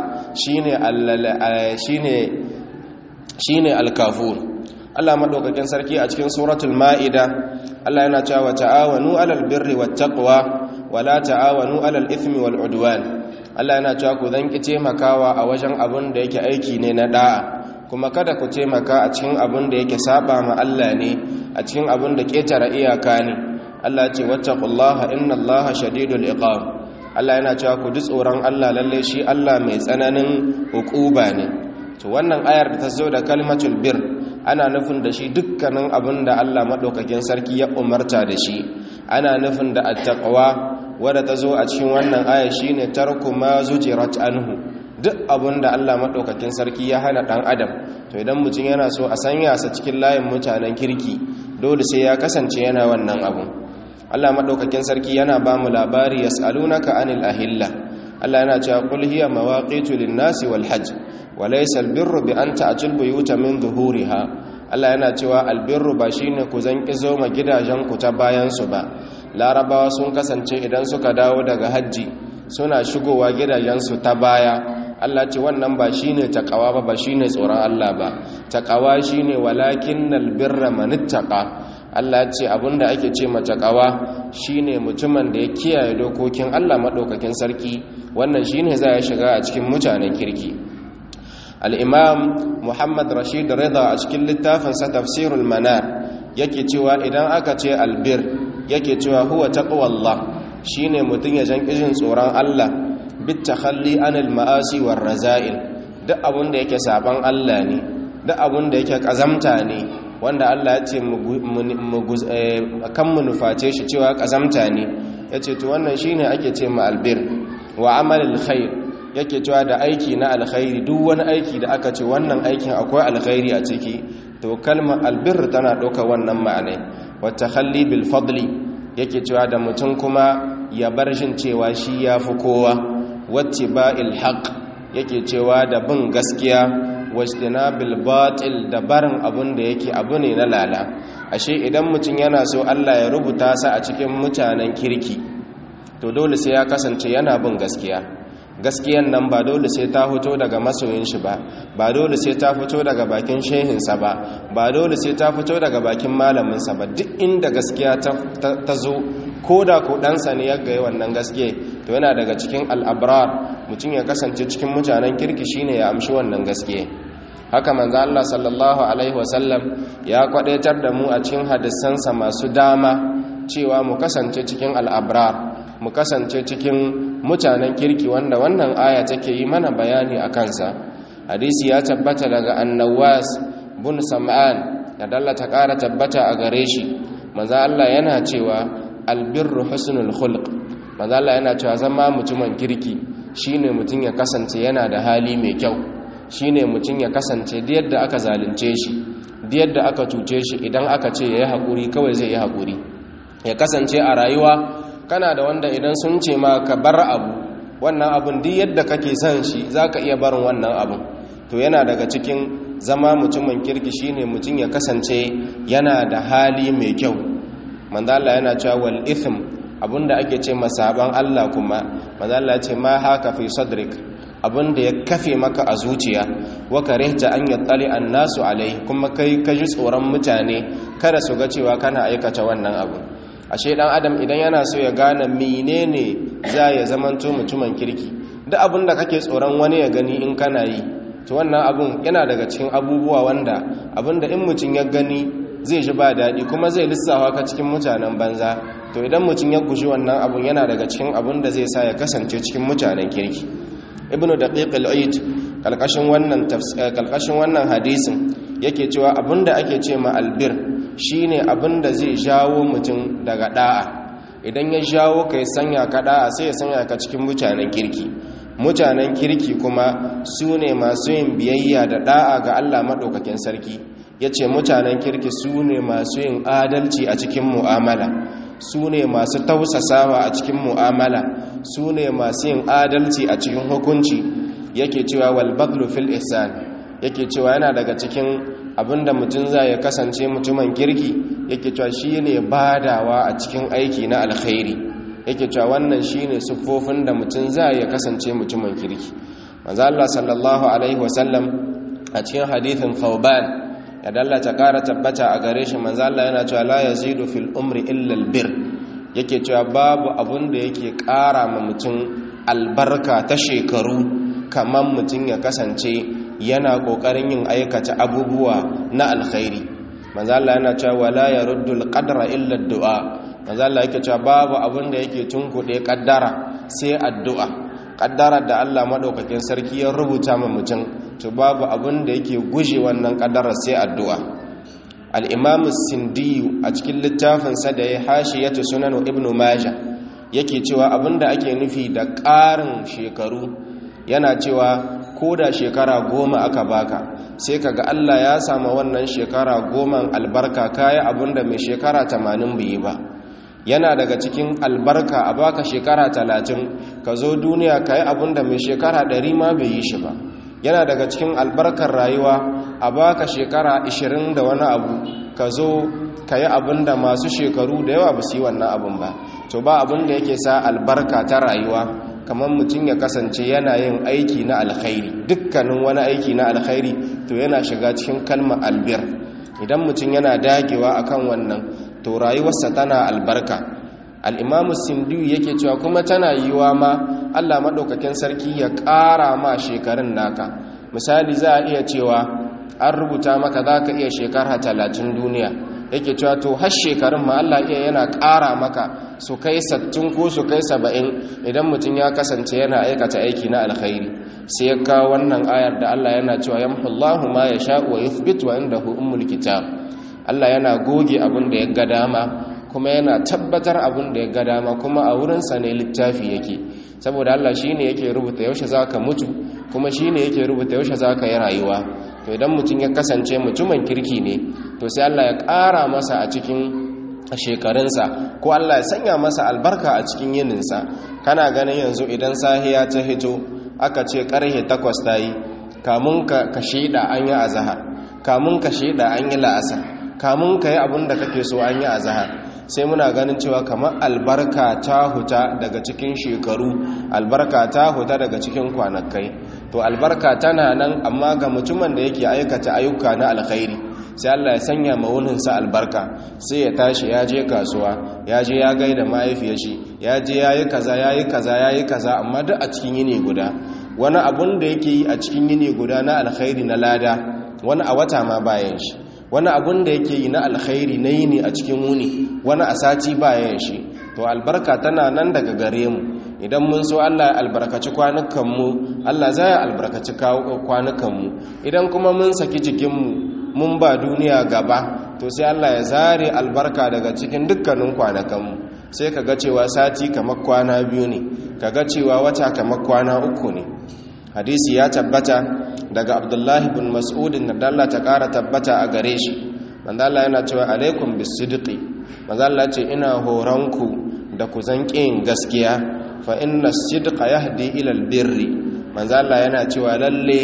shi ne alkafur Allah maɗaukakin sarki a cikin suratul ma'ida Allah yana cewa ta'awanu alal birri wat taqwa wala ta'awanu alal ithmi wal udwan Allah yana cewa ku zan ki taimakawa a wajen abin da yake aiki ne na da'a kuma kada ku taimaka a cikin abin da yake saba ma Allah ne a cikin abin da ketara iyaka ne Allah ya ce wattaqullaha innallaha shadidul iqab Allah yana cewa ku ji tsoron Allah lalle shi Allah mai tsananin hukuba ne to wannan ayar da ta zo da kalmatul bir ana nufin da shi dukkanin abin da Allah madaukakin sarki ya umarta da shi ana nufin da attaqwa wadda ta zo a cikin wannan aya shine tarku ma zujirat anhu duk abun da Allah maɗaukakin sarki ya hana ɗan adam to idan mutum yana so a sanya sa cikin layin mutanen kirki dole sai ya kasance yana wannan abun Allah maɗaukakin sarki yana ba mu labari yas'alunaka anil ahilla Allah yana cewa qul hiya mawaqitu lin-nasi wal hajj wa laysa al-birru bi an ta'til buyuta min zuhuriha Allah yana cewa albirru ba shine ku zanki zo ma gidajen ku ta bayan su ba larabawa sun kasance idan suka dawo daga hajji suna shigowa gidajen su ta baya Allah ce wannan ba shine takawa ba ba shine tsoron Allah ba takawa shine walakinnal birra manittaqa Allah ce abinda ake ce ma takawa shine mutumin da ya kiyaye dokokin Allah madaukakin sarki wannan shine za ya shiga a cikin mutanen kirki al-imam Muhammad Rashid Rida a cikin littafin sa Tafsirul Manar yake cewa idan aka ce albir yake cewa huwa taqwallah shine mutun ya jan kijin tsoron Allah bit takhalli anil ma'asi war raza'il duk abun da yake saban Allah ne duk abun da yake kazamta ne wanda Allah ya ce kan mu nuface shi cewa kazamta ne yace to wannan shine ake ce ma albir wa amalil khair yake cewa da aiki na alkhairi duk wani aiki da aka ce wannan aikin akwai alkhairi a ciki to kalmar albir tana ɗauka wannan ma'anai wata halli bil fadli yake cewa da mutum kuma ya bar shin cewa shi ya fi kowa wacce ba ilhaq yake cewa da bin gaskiya wasdina bil batil da barin abun da yake abu ne na lala ashe idan mutum yana so Allah ya rubuta sa a cikin mutanen kirki to dole sai ya kasance yana bin gaskiya gaskiyan nan ba dole sai ta fito daga masoyin shi ba ba dole sai ta fito daga bakin shehinsa ba ba dole sai ta fito daga bakin malaminsa ba duk inda gaskiya ta zo ko da ko ɗansa ne ya gaya wannan gaske to yana daga cikin al'abrar mutum ya kasance cikin mutanen kirki shine ya amshi wannan gaske haka manzo Allah sallallahu alaihi wasallam ya kwadaitar da mu a cikin hadisansa masu dama cewa mu kasance cikin al'abrar mu kasance cikin mutanen kirki wanda wannan aya take yi mana bayani a kansa hadisi ya tabbata daga annawas bin sam'an da dalla ta ƙara tabbata a gare shi manzo Allah yana cewa albirru husnul khulq manzo Allah yana cewa zama mutumin kirki shine mutum ya kasance yana da hali mai kyau shine mutum ya kasance da yadda aka zalunce shi da yadda aka cuce shi idan aka ce yayi hakuri kawai zai yi hakuri ya kasance a rayuwa kana da wanda idan sun ce ma ka bar abu wannan abun duk yadda kake son shi zaka iya barin wannan abun to yana daga cikin zama mutumin kirki shine mutum ya kasance yana da hali mai kyau manzo Allah yana cewa wal ithm abinda ake ce masaban Allah kuma manzo Allah ya ce ma haka fi sadrik abinda ya kafe maka a zuciya wa karihta an yattali annasu alai kuma kai ka ji tsoron mutane kada su ga cewa kana aikata wannan abu ashe dan adam idan yana so ya gane menene za ya zamanto mutumin kirki duk abin da kake tsoron wani ya gani in kana yi to wannan abun yana daga cikin abubuwa wanda abinda in mutum ya gani zai ji ba daɗi kuma zai lissafa ka cikin mutanen banza to idan mutum ya guji wannan abun yana daga cikin abun da zai sa ya kasance cikin mutanen kirki ibnu daqiq al-aid kalkashin wannan kalkashin wannan hadisin yake cewa abinda ake ce ma albir shine abinda zai jawo mutum daga da'a idan ya jawo kai sanya ka da'a sai ya sanya ka cikin mutanen kirki mutanen kirki kuma su ne masu yin biyayya da da'a ga Allah madaukakin sarki yace mutanen kirki su ne masu yin adalci a cikin mu'amala su ne masu tausasawa a cikin mu'amala su ne masu yin adalci a cikin hukunci yake cewa walbaglu fil ihsan yake cewa yana daga cikin abinda mutum za ya kasance mutumin kirki yake cewa shi ne badawa a cikin aiki na alkhairi yake cewa wannan shi ne siffofin da mutum za ya kasance mutumin kirki manzo Allah sallallahu alaihi wasallam a cikin hadithin Thawban ya dallata ƙara tabbata a gare shi manzo Allah yana cewa la yazidu fil umri illa albir yake cewa babu abun da yake ƙara ma mutum albarka ta shekaru kamar mutum ya kasance yana ƙoƙarin yin aikata abubuwa na alkhairi manzo Allah yana cewa wala yaruddu alqadra illa addu'a manzo Allah yake cewa babu abun da yake tunkuɗe kaddara sai addu'a kaddarar da Allah madaukakin sarki ya rubuta ma mutum to babu abin da yake guje wannan kadarar sai addu'a al-imam sindiyu a cikin littafinsa da ya hashiyatu sunan ibn majah yake cewa abinda ake nufi da ƙarin shekaru yana cewa ko da shekara goma aka baka sai kaga Allah ya sama wannan shekara goma albarka kayi abinda mai shekara tamanin bai yi ba yana daga cikin albarka a baka shekara talatin ka zo duniya ka yi abinda mai shekara ɗari ma bai yi shi ba yana daga cikin albarkar rayuwa a baka shekara ashirin da wani abu ka zo ka yi abinda masu shekaru da yawa ba su yi wannan abin ba to ba abin da yake sa albarka ta rayuwa kamar mutum ya kasance yana yin aiki na alkhairi dukkanin wani aiki na alkhairi to yana shiga cikin kalmar albir idan mutum yana dagewa akan wannan to rayuwarsa tana albarka al'imamu sindu yake cewa kuma tana yiwa ma allah maɗaukakin sarki ya ƙara ma shekarun naka misali za a iya cewa an rubuta maka za ka iya shekara talatin duniya yake cewa to har shekarun ma allah iya yana ƙara maka su kai sattin ko su kai saba'in idan mutum ya kasance yana aikata aiki na alkhairi sai ya kawo wannan ayar da allah yana cewa yamhullahu ma ya sha wa yuthbit wa indahu ummul kitab allah yana goge abin da ya ga dama kuma yana tabbatar abin da ya ga dama kuma a wurinsa ne littafi yake saboda Allah shi ne yake rubuta yaushe za ka mutu kuma shi ne yake rubuta yaushe za ka yi rayuwa to idan mutum ya kasance mutumin kirki ne to sai Allah ya ƙara masa a cikin shekarunsa ko Allah ya sanya masa albarka a cikin yininsa kana ganin yanzu idan sahiya ta hito aka ce ƙarhe takwas ta yi kamun ka shaida an yi azahar kamun ka shaida an yi la'asar kamun ka yi abin da kake so an yi azahar sai muna ganin cewa kamar albarka ta huta daga cikin shekaru albarka ta huta daga cikin kwanakai to albarka tana nan amma ga mutumin da yake aikata ayyuka na alkhairi sai Allah ya sanya mawuninsa albarka sai ya tashi ya je kasuwa ya je ya gaida mahaifiyar shi ya je ya yi kaza ya yi kaza ya yi kaza amma duk a cikin yini guda wani abun da yake yi a cikin yini guda na alkhairi na lada wani a wata ma bayan shi wani abun da yake yi na alkhairi na yini a cikin wuni wani a sati bayan shi to albarka tana nan daga gare mu idan mun so Allah ya albarkaci kwanukanmu Allah za ya albarkaci kwanukanmu idan kuma mun saki jikinmu mun ba duniya gaba to sai Allah ya zare albarka daga cikin dukkanin kwanakanmu sai ka ga cewa sati kamar kwana biyu ne ka ga cewa wata kamar kwana uku ne hadisi ya tabbata daga abdullahi bin mas'udin da dalla ta kara tabbata a gare shi manzo Allah yana cewa alaikum bisidqi manzo Allah ce ina horonku da ku zanƙin gaskiya fa inna sidqa yahdi ila albirri manzo Allah yana cewa lalle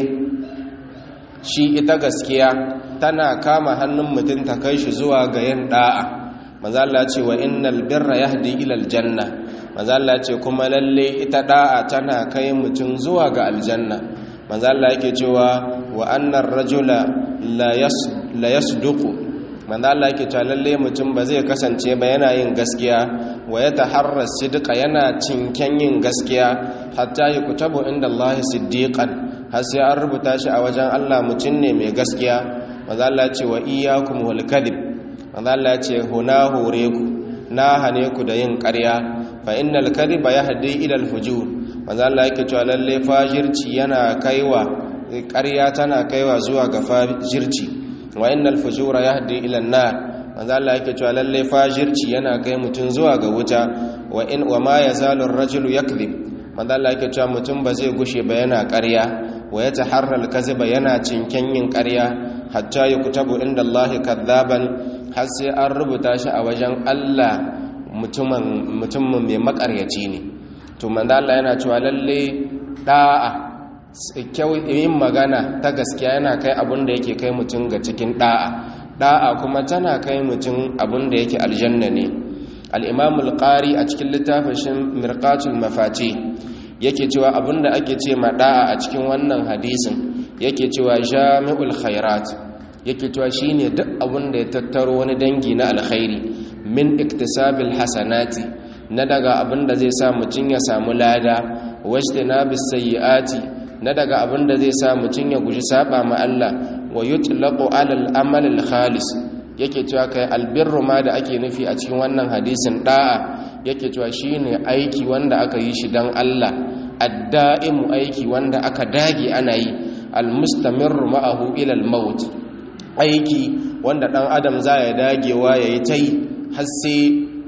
shi ita gaskiya tana kama hannun mutum ta kai shi zuwa ga yin da'a manzo Allah ce wa innal birra yahdi ila aljanna manzo Allah ce kuma lalle ita da'a tana kai mutum zuwa ga aljanna manzo Allah yake cewa wa annar rajula la yas la yasduqu manzo Allah yake cewa lalle mutum ba zai kasance ba yana yin gaskiya wa ya taharra sidqa yana cinken yin gaskiya hatta yuktabu inda Allah siddiqan har sai an rubuta shi a wajen Allah mutum ne mai gaskiya manzo Allah ce wa iyyakum wal kadhib manzo Allah ce huna hore ku na hane ku da yin ƙarya fa innal kadhiba yahdi ila al fujur manzo Allah yake cewa lalle fajirci yana kaiwa ƙarya tana kaiwa zuwa ga fajirci wa innal fujura yahdi ila an-nar manzo Allah yake cewa lalle fajirci yana kai mutun zuwa ga wuta wa in wa ma yazalu ar-rajulu yakdhib manzo Allah yake cewa mutum ba zai gushe ba yana ƙarya wa yataharra al-kadhiba yana cinken yin ƙarya hatta yuktabu inda Allah kadhaban har sai an rubuta shi a wajen Allah mutumin mutumin mai makaryaci ne to manzo Allah yana cewa lalle da'a yin magana ta gaskiya yana kai abin da yake kai mutum ga cikin da'a da'a kuma tana kai mutum abin da yake aljanna ne al-imam al-qari a cikin littafin mirqatul mafati yake cewa abin da ake ce ma da'a a cikin wannan hadisin yake cewa jami'ul khairat yake cewa shine duk abin da ya tattaro wani dangi na alkhairi min iktisabil hasanati na daga abin da zai sa mutum ya samu lada wajtanabis sayyiati na daga abin da zai sa mutum ya guji saba ma Allah wa yutlaqu alal amal al khalis yake cewa kai albirru ma da ake nufi a cikin wannan hadisin da'a yake cewa shine aiki wanda aka yi shi dan Allah addaimu aiki wanda aka dage ana yi almustamirru ma'ahu ila al-maut aiki wanda dan adam za ya dagewa yayi tai har sai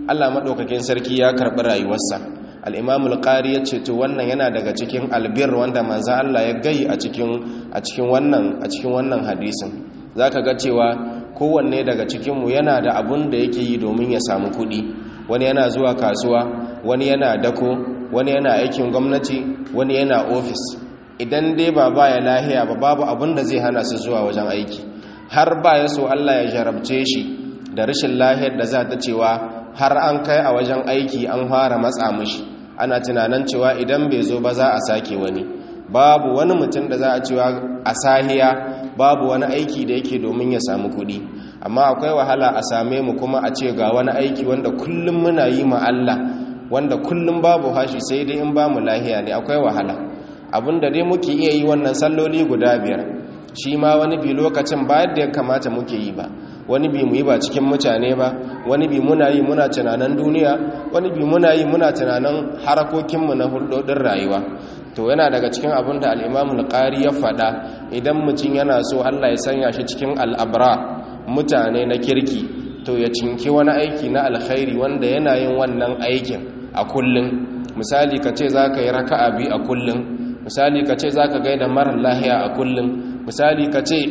Allah maɗaukakin sarki ya karɓi rayuwarsa al'imamul ƙari ya ce to wannan yana daga cikin albir wanda manza Allah ya gai a cikin wannan hadisin za ka ga cewa kowanne daga cikinmu yana da abun da yake yi domin ya samu kuɗi wani yana zuwa kasuwa wani yana dako wani yana aikin gwamnati wani yana ofis idan dai ba ba ya lahiya ba babu abun da zai hana su zuwa wajen aiki har ba ya so Allah ya jarabce shi da rashin lahiyar da za ta cewa har an kai a wajen aiki an fara matsa mishi ana tunanin cewa idan bai zo ba za a sake wani babu wani mutum da za a cewa a sahiya babu wani aiki da yake domin ya samu kuɗi amma akwai wahala a same mu kuma a ce ga wani aiki wanda kullum muna yi ma Allah wanda kullum babu hashi sai dai in ba mu lahiya ne akwai wahala abinda dai muke iya yi wannan salloli guda biyar shi ma wani bi lokacin ba yadda ya kamata muke yi ba wani bi mu yi ba cikin mutane ba wani bi muna yi muna tunanin duniya wani bi muna yi muna tunanin harakokinmu na hulɗoɗin rayuwa to yana daga cikin abin da al'imamun ƙari ya faɗa idan mutum yana so allah ya sanya shi cikin al'abra mutane na kirki to ya cinki wani aiki na alkhairi wanda yana yin wannan aikin a kullum misali ka ce za ka yi raka'a biyu a kullum misali ka ce za ka gaida marar lahiya a kullum misali ka ce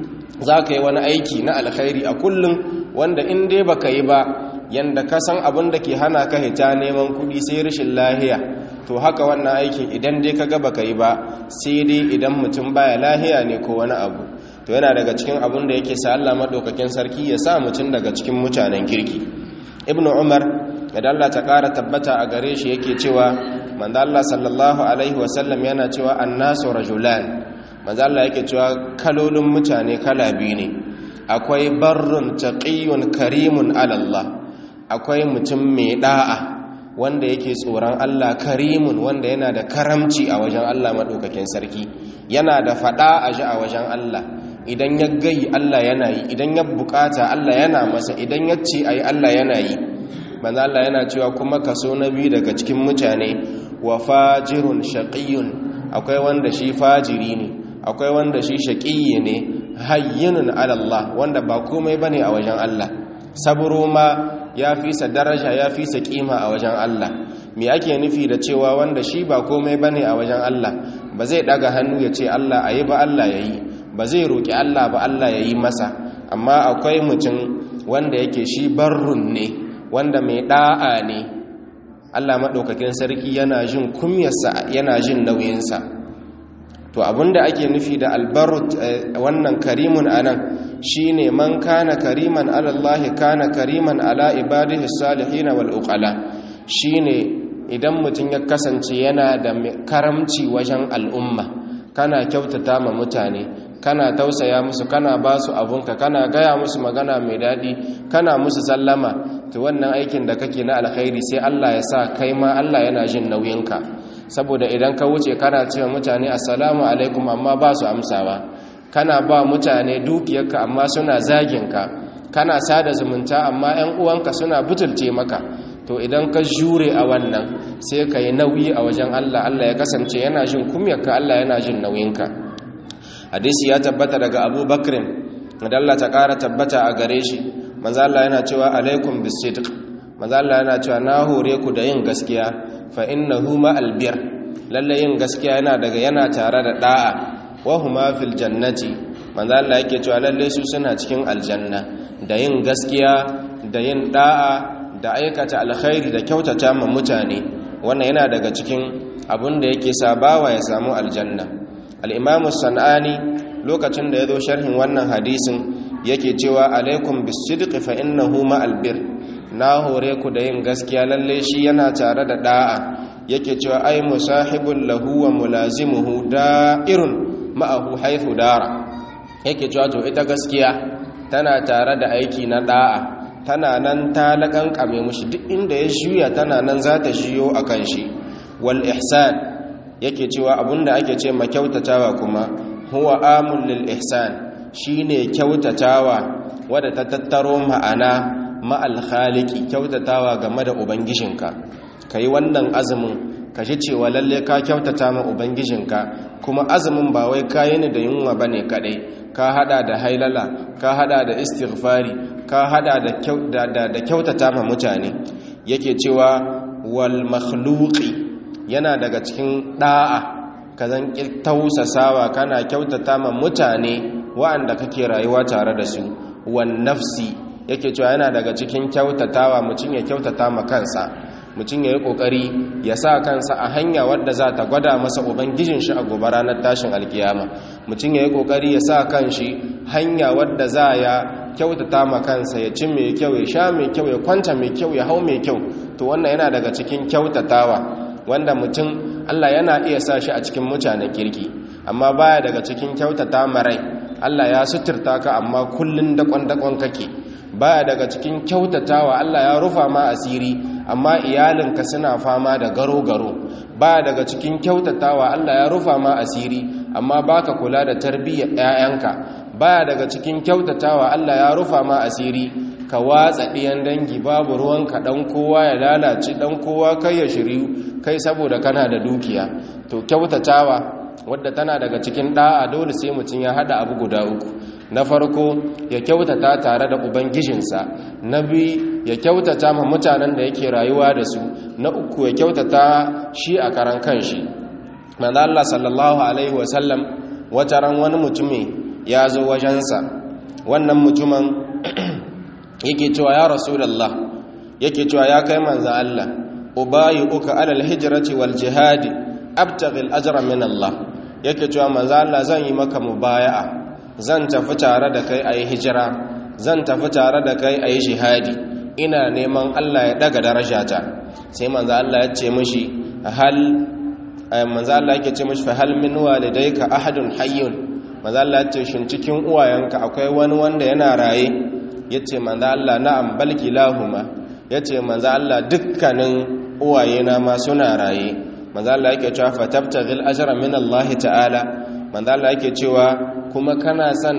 za ka yi wani aiki na alkhairi a kullum wanda in dai ba ka yi ba yanda ka san abin da ke hana ka hita neman kudi sai rashin lahiya to haka wannan aikin idan dai ka gaba ka yi ba sai dai idan mutum baya lahiya ne ko wani abu to yana daga cikin abin da yake sa Allah madaukakin sarki ya sa mutum daga cikin mutanen kirki ibnu umar da Allah ta kara tabbata a gare shi yake cewa manzo Allah sallallahu alaihi wasallam yana cewa annasu rajulan manzo Allah yake cewa kalolin mutane kala biyu ne akwai barrun taqiyyun karimun ala Allah akwai mutum mai da'a wanda yake tsoron Allah karimun wanda yana da karamci a wajen Allah madaukakin sarki yana da fada a ji a wajen Allah idan ya gai Allah yana yi idan ya bukata Allah yana masa idan ya ce ayi Allah yana yi manzo Allah yana cewa kuma kaso na biyu daga cikin mutane wa fajirun shaqiyun akwai wanda shi fajiri ne akwai wanda shi shaƙiyi ne hayyinun alallah wanda ba komai bane a wajen Allah saburo ma ya fi sa daraja ya fi sa kima a wajen Allah me ake nufi da cewa wanda shi ba komai bane a wajen Allah ba zai daga hannu ya ce Allah ayi ba Allah yayi ba zai roki Allah ba Allah yayi masa amma akwai mutum wanda yake shi barrun ne wanda mai da'a ne Allah madaukakin sarki yana jin kumyarsa yana jin nauyinsa to abinda ake nufi da albarut wannan karimun anan shine man kana kariman ala Allah kana kariman ala ibadihi salihin wal uqala shine idan mutum ya kasance yana da karamci wajen al'umma kana kyautata ma mutane kana tausaya musu kana ba su abunka kana gaya musu magana mai daɗi kana musu sallama to wannan aikin da kake na alkhairi sai Allah ya sa kai ma Allah yana jin nauyinka saboda idan ka wuce kana cewa mutane assalamu alaikum amma ba su amsawa kana ba mutane dukiyarka amma suna zaginka kana sada zumunta amma 'yan uwanka suna butulce maka to idan ka jure a wannan sai ka yi nauyi a wajen Allah Allah ya kasance yana jin kumyarka Allah yana jin nauyinka hadisi ya tabbata daga Abu Bakrin da Allah ta ƙara tabbata a gare shi manzo Allah yana cewa alaikum bisidq manzo Allah yana cewa na hore ku da yin gaskiya fa innahu ma albir lalle yin gaskiya yana daga yana tare da da'a wa huma fil jannati manzo Allah yake cewa lalle su suna cikin aljanna da yin gaskiya da yin da'a da aikata alkhairi da kyautata ma mutane wannan yana daga cikin abin da yake sabawa ya samu aljanna al-imamu sanani lokacin da yazo sharhin wannan hadisin yake cewa alaikum bisidqi fa innahu ma albir na hore ku da yin gaskiya lalle shi yana tare da da'a yake cewa ai musahibul lahu wa mulazimuhu da'irun ma'ahu haythu dara yake cewa to ita gaskiya tana tare da aiki na da'a tana nan ta lakankame mushi duk inda ya juya tana nan za ta shiyo akan shi wal ihsan yake cewa abinda ake ce ma kyautatawa kuma huwa amul lil ihsan shine kyautatawa wadda ta tattaro ma'ana ma'al khaliki kyautatawa game da ubangijinka kai wannan azumin ka ji cewa lalle ka kyautata ma ubangijinka kuma azumin ba wai kayi ne da yunwa bane kadai ka hada da hailala ka hada da istighfari ka hada da da kyautata ma mutane yake cewa wal makhluqi yana daga cikin da'a kazan tausasawa kana kyautata ma mutane wa'anda kake rayuwa tare da su wan nafsi yake cewa yana daga cikin kyautatawa mutum ya kyautata ma kansa mutum ya yi kokari ya sa kansa a hanya wadda za ta gwada masa ubangijin shi a gobe ranar tashin alkiyama mutum ya yi kokari ya sa kanshi hanya wadda za ya kyautata ma kansa ya ci mai kyau ya sha mai kyau ya kwanta mai kyau ya hau mai kyau to wannan yana daga cikin kyautatawa wanda mutum Allah yana iya sa shi a cikin mutanen kirki amma baya daga cikin kyautata marai Allah ya suturta ka amma kullun dakon-dakon kake baya daga cikin kyautatawa Allah ya rufa ma asiri amma iyalinka suna fama da garo-garo baya daga cikin kyautatawa Allah ya rufa ma asiri amma baka kula da tarbiyyar 'ya'yanka baya daga cikin kyautatawa Allah ya rufa ma asiri ka watsa ɗiyan dangi babu ruwanka ɗan kowa ya lalace ɗan kowa kai ya shiryu kai saboda kana da dukiya to kyautatawa wadda tana daga cikin ɗa'a dole sai mutum ya haɗa abu guda uku na farko ya kyautata tare da ubangijinsa na biyu ya kyautata ma mutanen da yake rayuwa da su na uku ya kyautata shi a karan kanshi manzo Allah sallallahu alaihi wasallam wata ran wani mutumi ya zo wajensa wannan mutumin yake cewa ya rasulullah yake cewa ya kai manzo Allah ubayi uka alal hijrati wal jihadi abtaghi al ajra min Allah yake cewa manzo Allah zan yi maka mubaya'a zan tafi tare da kai ayi hijira zan tafi tare da kai ayi jihadi ina neman Allah ya daga darajata sai manzo Allah ya ce mishi hal manzo Allah yake ce mishi fa hal min walidayka ahadun hayyun manzo Allah ya ce shin cikin uwayenka akwai wani wanda yana raye yace manzo Allah na'am bal kilahuma yace manzo Allah dukkanin uwayena ma suna raye manzo Allah yake cewa fa tabtaghil ajra min Allah ta'ala manzo Allah yake cewa kuma kana san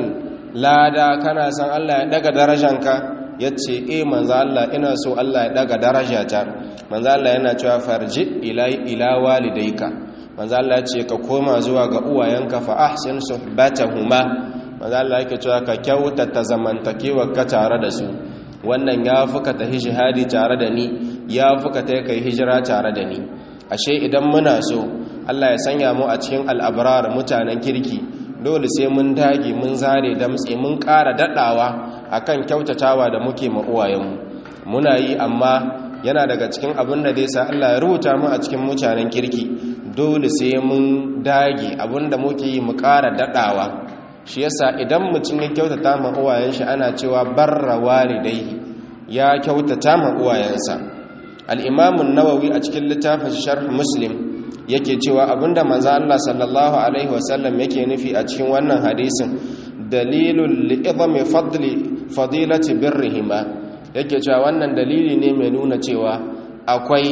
lada kana san Allah ya daga darajanka yace eh manzo Allah ina so Allah ya daga darajata manzo Allah yana cewa farji ila ila walidayka manzo Allah yace ka koma zuwa ga uwayenka fa ahsin suhbatahuma manzo Allah yake cewa ka kyautata zamantakewa ka tare da su wannan ya fuka ta jihadi tare da ni ya fuka ta kai hijira tare da ni ashe idan muna so Allah ya sanya mu a cikin al'abrar mutanen kirki dole sai mun dage mun zare damtse mun ƙara daɗawa akan kyautatawa da muke ma uwayenmu muna yi amma yana daga cikin abin da zai sa Allah ya rubuta mu a cikin mutanen kirki dole sai mun dage abin da muke yi mu ƙara daɗawa shi yasa idan mutum ya kyautata ma uwayen shi ana cewa barra walidai ya kyautata ma uwayensa al-imam an-nawawi a cikin littafin sharh muslim yake cewa abinda manzo Allah sallallahu alaihi wasallam yake nufi a cikin wannan hadisin dalilul li'idami fadli fadilati birrihima yake cewa wannan dalili ne mai nuna cewa akwai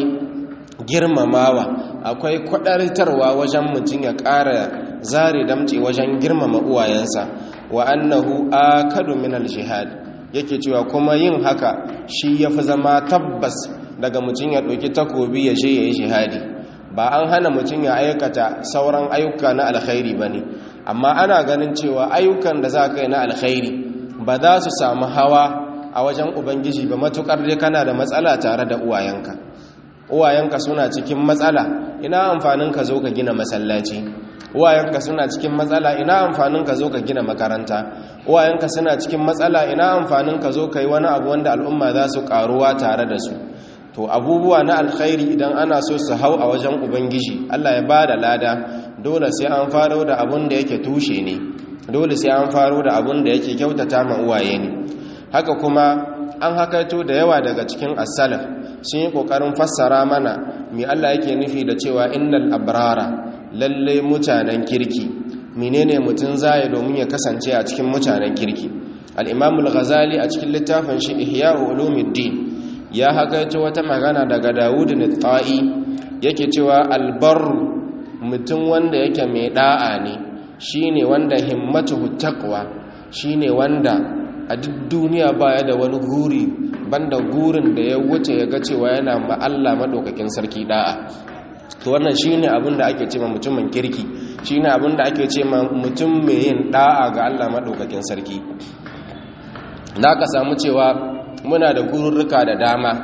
girmamawa akwai kwadartarwa wajen mutum ya ƙara zare damce wajen girmama uwayensa wa annahu akadu min al-jihad yake cewa kuma yin haka shi yafi zama tabbas daga mutum ya ɗauki takobi ya je yayi jihadi ba an hana mutum ya aikata sauran ayyuka na alkhairi bane amma ana ganin cewa ayyukan da za ka yi na alkhairi ba za su samu hawa a wajen ubangiji ba matukar dai kana da matsala tare da uwayenka uwayenka suna cikin matsala ina amfanin ka zo ka gina masallaci uwayenka suna cikin matsala ina amfanin ka zo ka gina makaranta uwayenka suna cikin matsala ina amfanin ka zo ka yi wani abu wanda al'umma za su karuwa tare da su to abubuwa na alkhairi idan ana so su hau a wajen ubangiji Allah ya ba da lada dole sai an faro da abun da yake tushe ne dole sai an faro da abun da yake kyautata ma uwaye ne haka kuma an hakaito da yawa daga cikin as-salaf sun yi kokarin fassara mana me Allah yake nufi da cewa innal abrara lalle mutanen kirki menene mutun zai domin ya kasance a cikin mutanen kirki al-imam al-ghazali a cikin littafin shi ihya ulumuddin ya hakaito wata magana daga Dawud al-Ta'i yake cewa albarru mutum wanda yake mai da'a ne shine wanda himmatuhu taqwa shine wanda a duk duniya baya da wani guri banda gurin da ya wuce ya ga cewa yana ma Allah madaukakin sarki da'a to wannan shine abin da ake cewa mutumin kirki shine abin da ake cewa mutum mai yin da'a ga Allah madaukakin sarki da ka samu cewa muna da gururruka da dama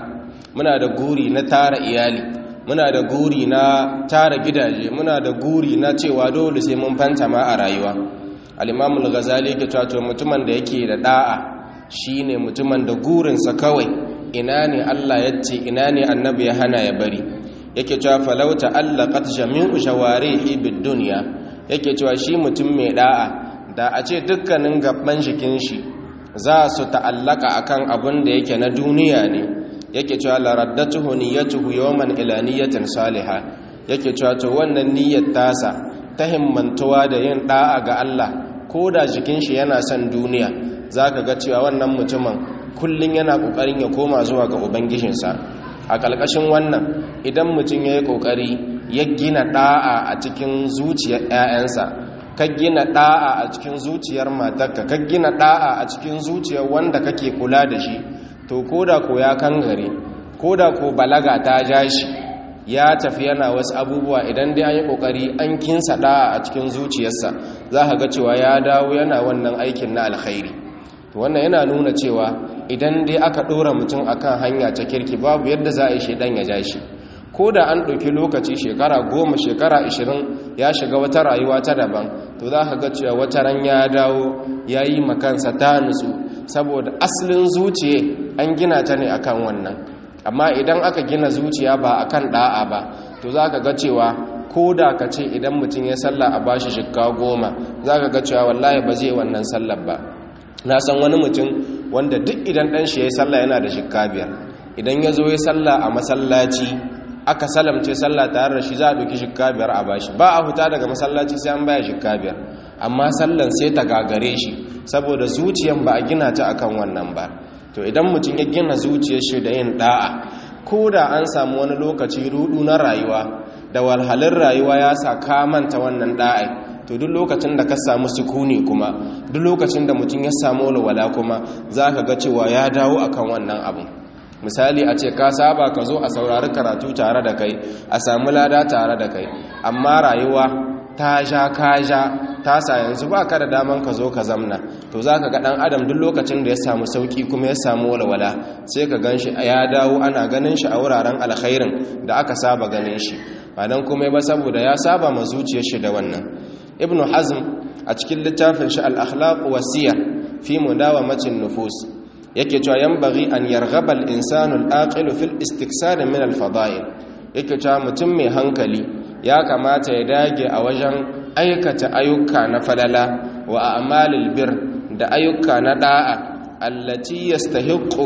muna da guri na tara iyali muna da guri na tara gidaje muna da guri na cewa dole sai mun fanta ma a rayuwa al-imam al-ghazali yake cewa mutumin da yake da da'a shine mutumin da gurinsa kawai ina ne Allah ya ce ina ne annabi ya hana ya bari yake cewa falau ta'allaqat jami'u shawarihi bid dunya yake cewa shi mutum mai da'a da a ce dukkanin gaban jikin shi za su ta'allaka akan abin da yake na duniya ne yake cewa la raddatuhu niyyatuhu yawman ila niyyatin salihah yake cewa to wannan niyyar tasa ta himmantuwa da yin da'a ga Allah ko da jikin shi yana son duniya zaka ga cewa wannan mutumin kullun yana kokarin ya koma zuwa ga ubangijinsa a ƙalƙashin wannan idan mutum ya yi ƙoƙari ya gina ɗa'a a cikin zuciyar 'ya'yansa ka gina ɗa'a a cikin zuciyar matarka ka gina ɗa'a a cikin zuciyar wanda kake kula da shi to koda ko ya kangare koda ko balaga ta ja shi ya tafi yana wasu abubuwa idan dai an yi ƙoƙari an kinsa ɗa'a a cikin zuciyarsa za ka ga cewa ya dawo yana wannan aikin na alkhairi wannan yana nuna cewa idan dai aka ɗora mutum akan hanya ta kirki babu yadda za a yi shaidan ya ja shi ko da an ɗauki lokaci shekara goma shekara ashirin ya shiga wata rayuwa ta daban to za ka ga cewa wata ran ya dawo ya yi makansa ta nutsu saboda asalin zuciya an gina ta ne akan wannan amma idan aka gina zuciya ba akan ɗa'a ba to za ka ga cewa ko da ka ce idan mutum ya salla a bashi shikka goma za ka ga cewa wallahi ba zai wannan sallar ba na san wani mutum wanda duk idan ɗan shi ya yi sallah yana da shikka biyar idan ya zo ya sallah a masallaci aka salamce sallah tare da shi za a ɗauki shikka biyar a bashi ba a huta daga masallaci sai an baya shikka biyar amma sallan sai ta gagare shi saboda zuciyan ba a gina ta akan wannan ba to idan mutum ya gina zuciyar shi da yin da'a ko da an samu wani lokaci rudu na rayuwa da walhalin rayuwa ya sa ka manta wannan da'a to duk lokacin da ka samu sukuni kuma duk lokacin da mutum ya samu walwala kuma za ka ga cewa ya dawo akan wannan abu misali a ce ka saba ka zo a saurari karatu tare da kai a samu lada tare da kai amma rayuwa ta sha ka sha ta sa yanzu ba ka da daman ka zo ka zamna to za ka ga ɗan adam duk lokacin da ya samu sauƙi kuma ya samu walwala sai ka gan shi ya dawo ana ganin shi a wuraren alkhairin da aka saba ganin shi ba don kuma ba saboda ya saba ma zuciyar shi da wannan ibnu hazm a cikin littafin shi al-akhlaq wasiyar fi mudawamatin nufus yake cewa yanbaghi an yarghaba al-insanu al-aqil fil istiksar min al-fada'il yake cewa mutum mai hankali ya kamata ya dage a wajen aikata ayyuka na falala wa a'malil bir da ayyuka na da'a allati yastahiqu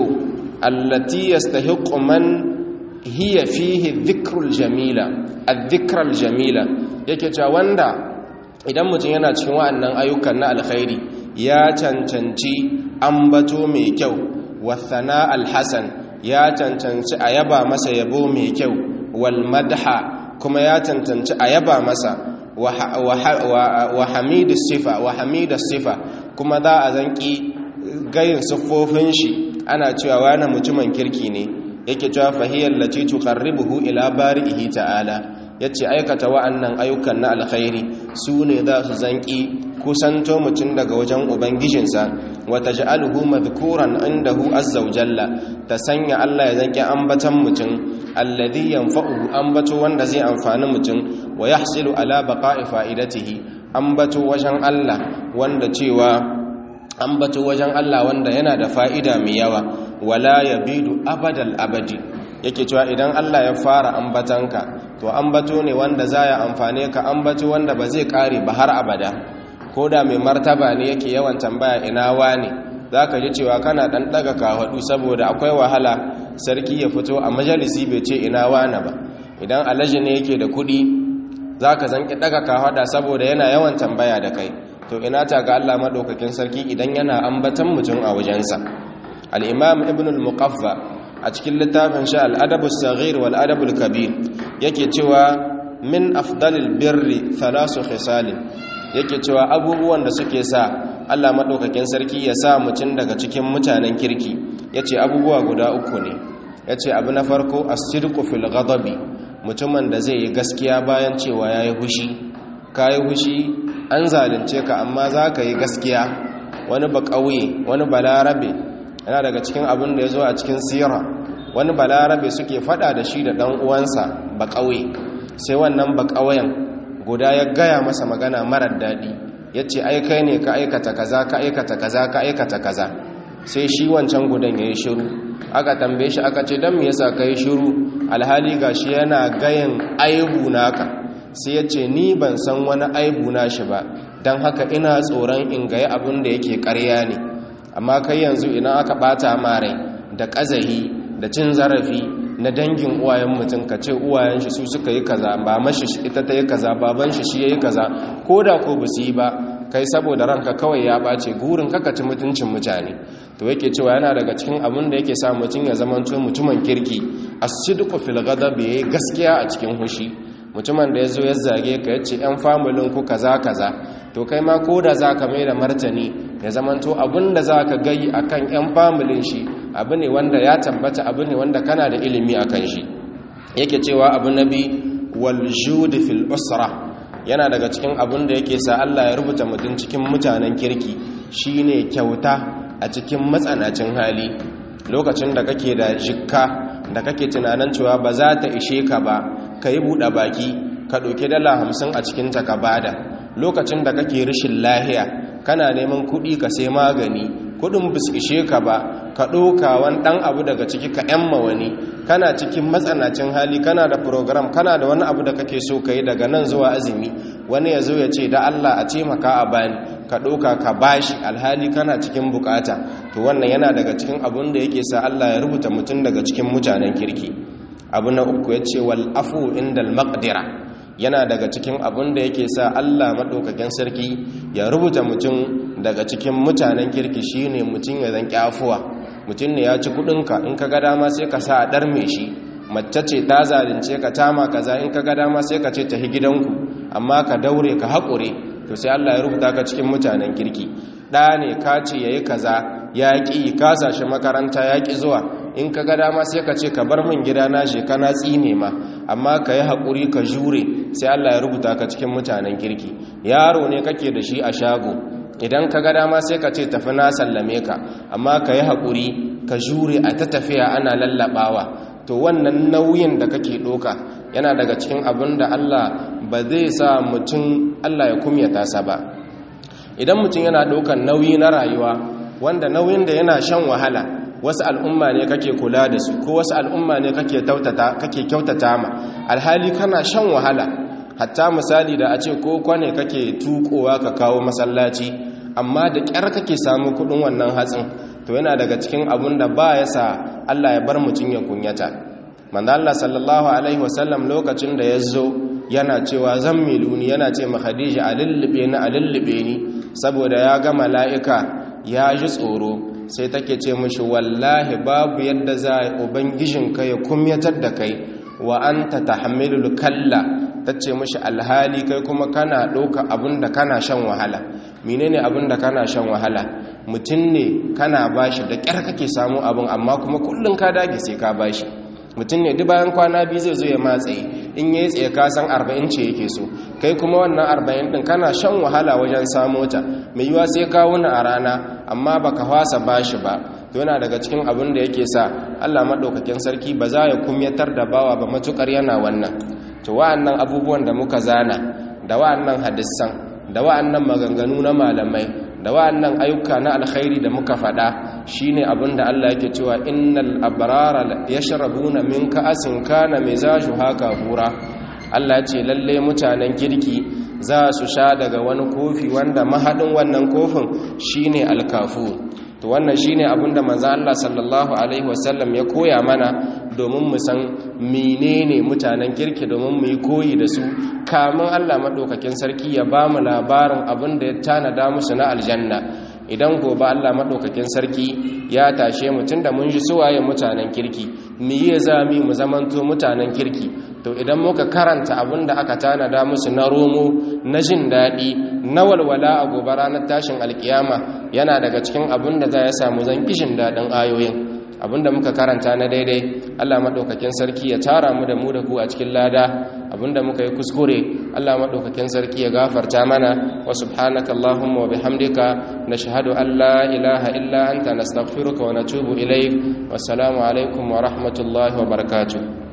allati yastahiqu man hiya fihi dhikrul jamila adh-dhikral jamila yake cewa wanda idan mutum yana cikin wa'annan ayyukan na alkhairi ya cancanci ambato mai kyau wathana alhasan ya cancanci a yaba masa yabo mai kyau wal madha kuma ya cancanci a yaba masa wa hamidu sifa wa hamidu sifa kuma za a zanki gayin siffofin shi ana cewa wani mutumin kirki ne yake cewa fahiyar lati tuqarribuhu ila bari'ihi ta'ala yace aikata wa'annan ayyukan na alkhairi su ne za su zanki kusanto mutum daga wajen ubangijinsa wa taj'aluhu madhkuran indahu azza wa jalla ta sanya Allah ya zanki ambatan mutum alladhi yanfa'uhu ambato wanda zai amfani mutum wa yahsilu ala baqa'i fa'idatihi ambato wajen Allah wanda cewa ambato wajen Allah wanda yana da fa'ida mai yawa wala yabidu abadal abadi yake cewa idan Allah ya fara ambatanka to ambato ne wanda za ya amfane ka ambato wanda ba zai kare ba har abada ko da mai martaba ne yake yawan tambaya ina wani za ka ji cewa kana ɗan ɗaga kawaɗu saboda akwai wahala sarki ya fito a majalisi bai ce ina wani ba idan alaji ne yake da kuɗi za ka zanki ɗaga kawaɗa saboda yana yawan tambaya da kai to ina ta ga Allah maɗaukakin sarki idan yana ambatan mutum a wajensa al'imam ibn al-muqaffa a cikin littafin sha al'adabu saghir wal adabul kabir yake cewa min afdalil birri thalasu khisalin yake cewa abubuwan da suke sa Allah madaukakin sarki ya sa mutum daga cikin mutanen kirki yace abubuwa guda uku ne yace abu na farko as-sidqu fil ghadabi mutumin da zai yi gaskiya bayan cewa yayi hushi kai hushi an zalunce ka amma zaka yi gaskiya wani ba kauye wani balarabe yana daga cikin abin da ya zo a cikin sira wani balarabe suke fada da shi da dan uwansa ba kauye sai wannan ba kauyen guda ya gaya masa magana marar dadi yace ai kai ne ka aikata kaza ka aikata kaza ka aikata kaza sai shi wancan gudan yayi shiru aka tambaye shi aka ce dan me yasa kai shiru alhali gashi yana gayin aibu naka sai yace ni ban san wani aibu na shi ba dan haka ina tsoron in gayi abin da yake ƙarya ne amma kai yanzu idan aka bata mare da kazahi da cin zarafi na dangin uwayen mutum ka ce uwayen shi su suka yi kaza ba mashi ita ta yi kaza baban shi shi yayi kaza ko da ko ba su yi ba kai saboda ranka kawai ya bace gurin kaka ci mutuncin mutane to yake cewa yana daga cikin abin da yake sa mutum ya zama mutumin kirki as-sidqu fil ghadab yayi gaskiya a cikin hushi mutumin da yazo ya zage ka yace yan familin ku kaza kaza to kai ma koda zaka mai da martani ya zamanto abin da zaka gai akan yan familin shi abu ne wanda ya tabbata abu ne wanda kana da ilimi akan shi yake cewa abu nabi wal jud fil usra yana daga cikin abin da yake sa Allah ya rubuta mutum cikin mutanen kirki shine kyauta a cikin matsanacin hali lokacin da kake da jikka da kake tunanin cewa ba za ta ishe ka ba ka yi buɗe baki ka ɗauki dala hamsin a cikinta ka bada lokacin da kake rashin lahiya kana neman kuɗi ka sai magani kuɗin bis ishe ka ba ka ɗauka wani ɗan abu daga ciki ka ‘yamma wani kana cikin matsanacin hali kana da program kana da wani abu da kake so ka yi daga nan zuwa azumi wani ya zo ya ce da Allah a taimaka a bani ka ɗauka ka bashi alhali kana cikin bukata to wannan yana daga cikin abun da yake sa Allah ya rubuta mutum daga cikin mutanen kirki abu na uku ya ce wal afu indal maqdira yana daga cikin abun da yake sa Allah maɗaukakin sarki ya rubuta mutum daga cikin mutanen kirki shine mutum ya zan kyafuwa mutum ne ya ci kudinka in ka ga dama sai ka sa a ɗarme shi mace ce ta zalunce ka tama kaza in ka ga dama sai ka ce tafi gidanku amma ka daure ka haƙure to sai Allah ya rubuta ka cikin mutanen kirki ɗa ne ka ce yayi kaza ya ƙi ka sashi makaranta ya ƙi zuwa in ka ga dama sai ka ce ka bar min gida na je kana tsine ma amma ka yi haƙuri ka jure sai Allah ya rubuta ka cikin mutanen kirki yaro ne kake da shi a shago idan ka ga dama sai ka ce tafi na sallame ka amma ka yi haƙuri ka jure a ta tafiya ana lallaɓawa to wannan nauyin da kake ɗoka yana daga cikin abin da Allah ba zai sa mutum Allah ya kumyata sa ba idan mutum yana ɗaukan nauyi na rayuwa wanda nauyin da yana shan wahala wasu al'umma ne kake kula da su ko wasu al'umma ne kake kyautata ma alhali kana shan wahala hatta misali da a ce ko kwane kake tukowa ka kawo masallaci amma da ƙyar kake samu kudin wannan hatsin to yana daga cikin abun da ba ya sa Allah ya bar mutum ya kunyata manzo Allah sallallahu alaihi wasallam lokacin da ya zo yana cewa zan miluni yana ce ma Khadija a lullube ni a lullube ni saboda ya ga mala'ika ya ji tsoro sai take ce mishi wallahi babu yadda za a ubangijinka ya kumyatar da kai wa anta tahmilul kalla tace mishi alhali kai kuma kana ɗauka abinda kana shan wahala menene abinda kana shan wahala mutum ne kana bashi da ƙyar kake samu abin amma kuma kullum ka dage sai ka bashi mutum ne duk bayan kwana biyu zai zo ya matsayi in yayi tsaye ka san 40 ce yake so kai kuma wannan 40 din kana shan wahala wajen samo ta mai yiwa sai ka wuna a rana amma baka fasa bashi ba to yana daga cikin abin da yake sa Allah madaukakin sarki ba za ya kumyatar da bawa ba matukar yana wannan to wa'annan abubuwan da muka zana da wa'annan hadisan da wa'annan maganganu na malamai da wa'annan ayyuka na alkhairi da muka faɗa shine abin da Allah yake cewa innal abrara yashrabuna min ka'asin kana mizajuha kafura Allah ce lalle mutanen kirki za su sha daga wani kofi wanda mahadin wannan kofin shine alkafu to wannan shine abinda manzo Allah sallallahu alaihi wasallam ya koya mana domin mu san menene mutanen kirki domin mu yi koyi da su kamun Allah madaukakin sarki ya ba mu labarin abinda ya tanada musu na aljanna idan gobe Allah madaukakin sarki ya tashe mu tunda mun ji suwaye mutanen kirki mu yi zami mu zamanto mutanen kirki to idan muka karanta abin da aka tanada musu na romo na jin daɗi na walwala a gobe ranar tashin alkiyama yana daga cikin abin da za ya samu zan kishin daɗin ayoyin abinda muka karanta na daidai Allah madaukakin sarki ya tara mu da mu da ku a cikin lada abinda muka yi kuskure Allah madaukakin sarki ya gafarta mana wa subhanaka allahumma wa bihamdika nashhadu an la ilaha illa anta nastaghfiruka wa natubu ilayk wassalamu alaikum wa rahmatullahi wa barakatuh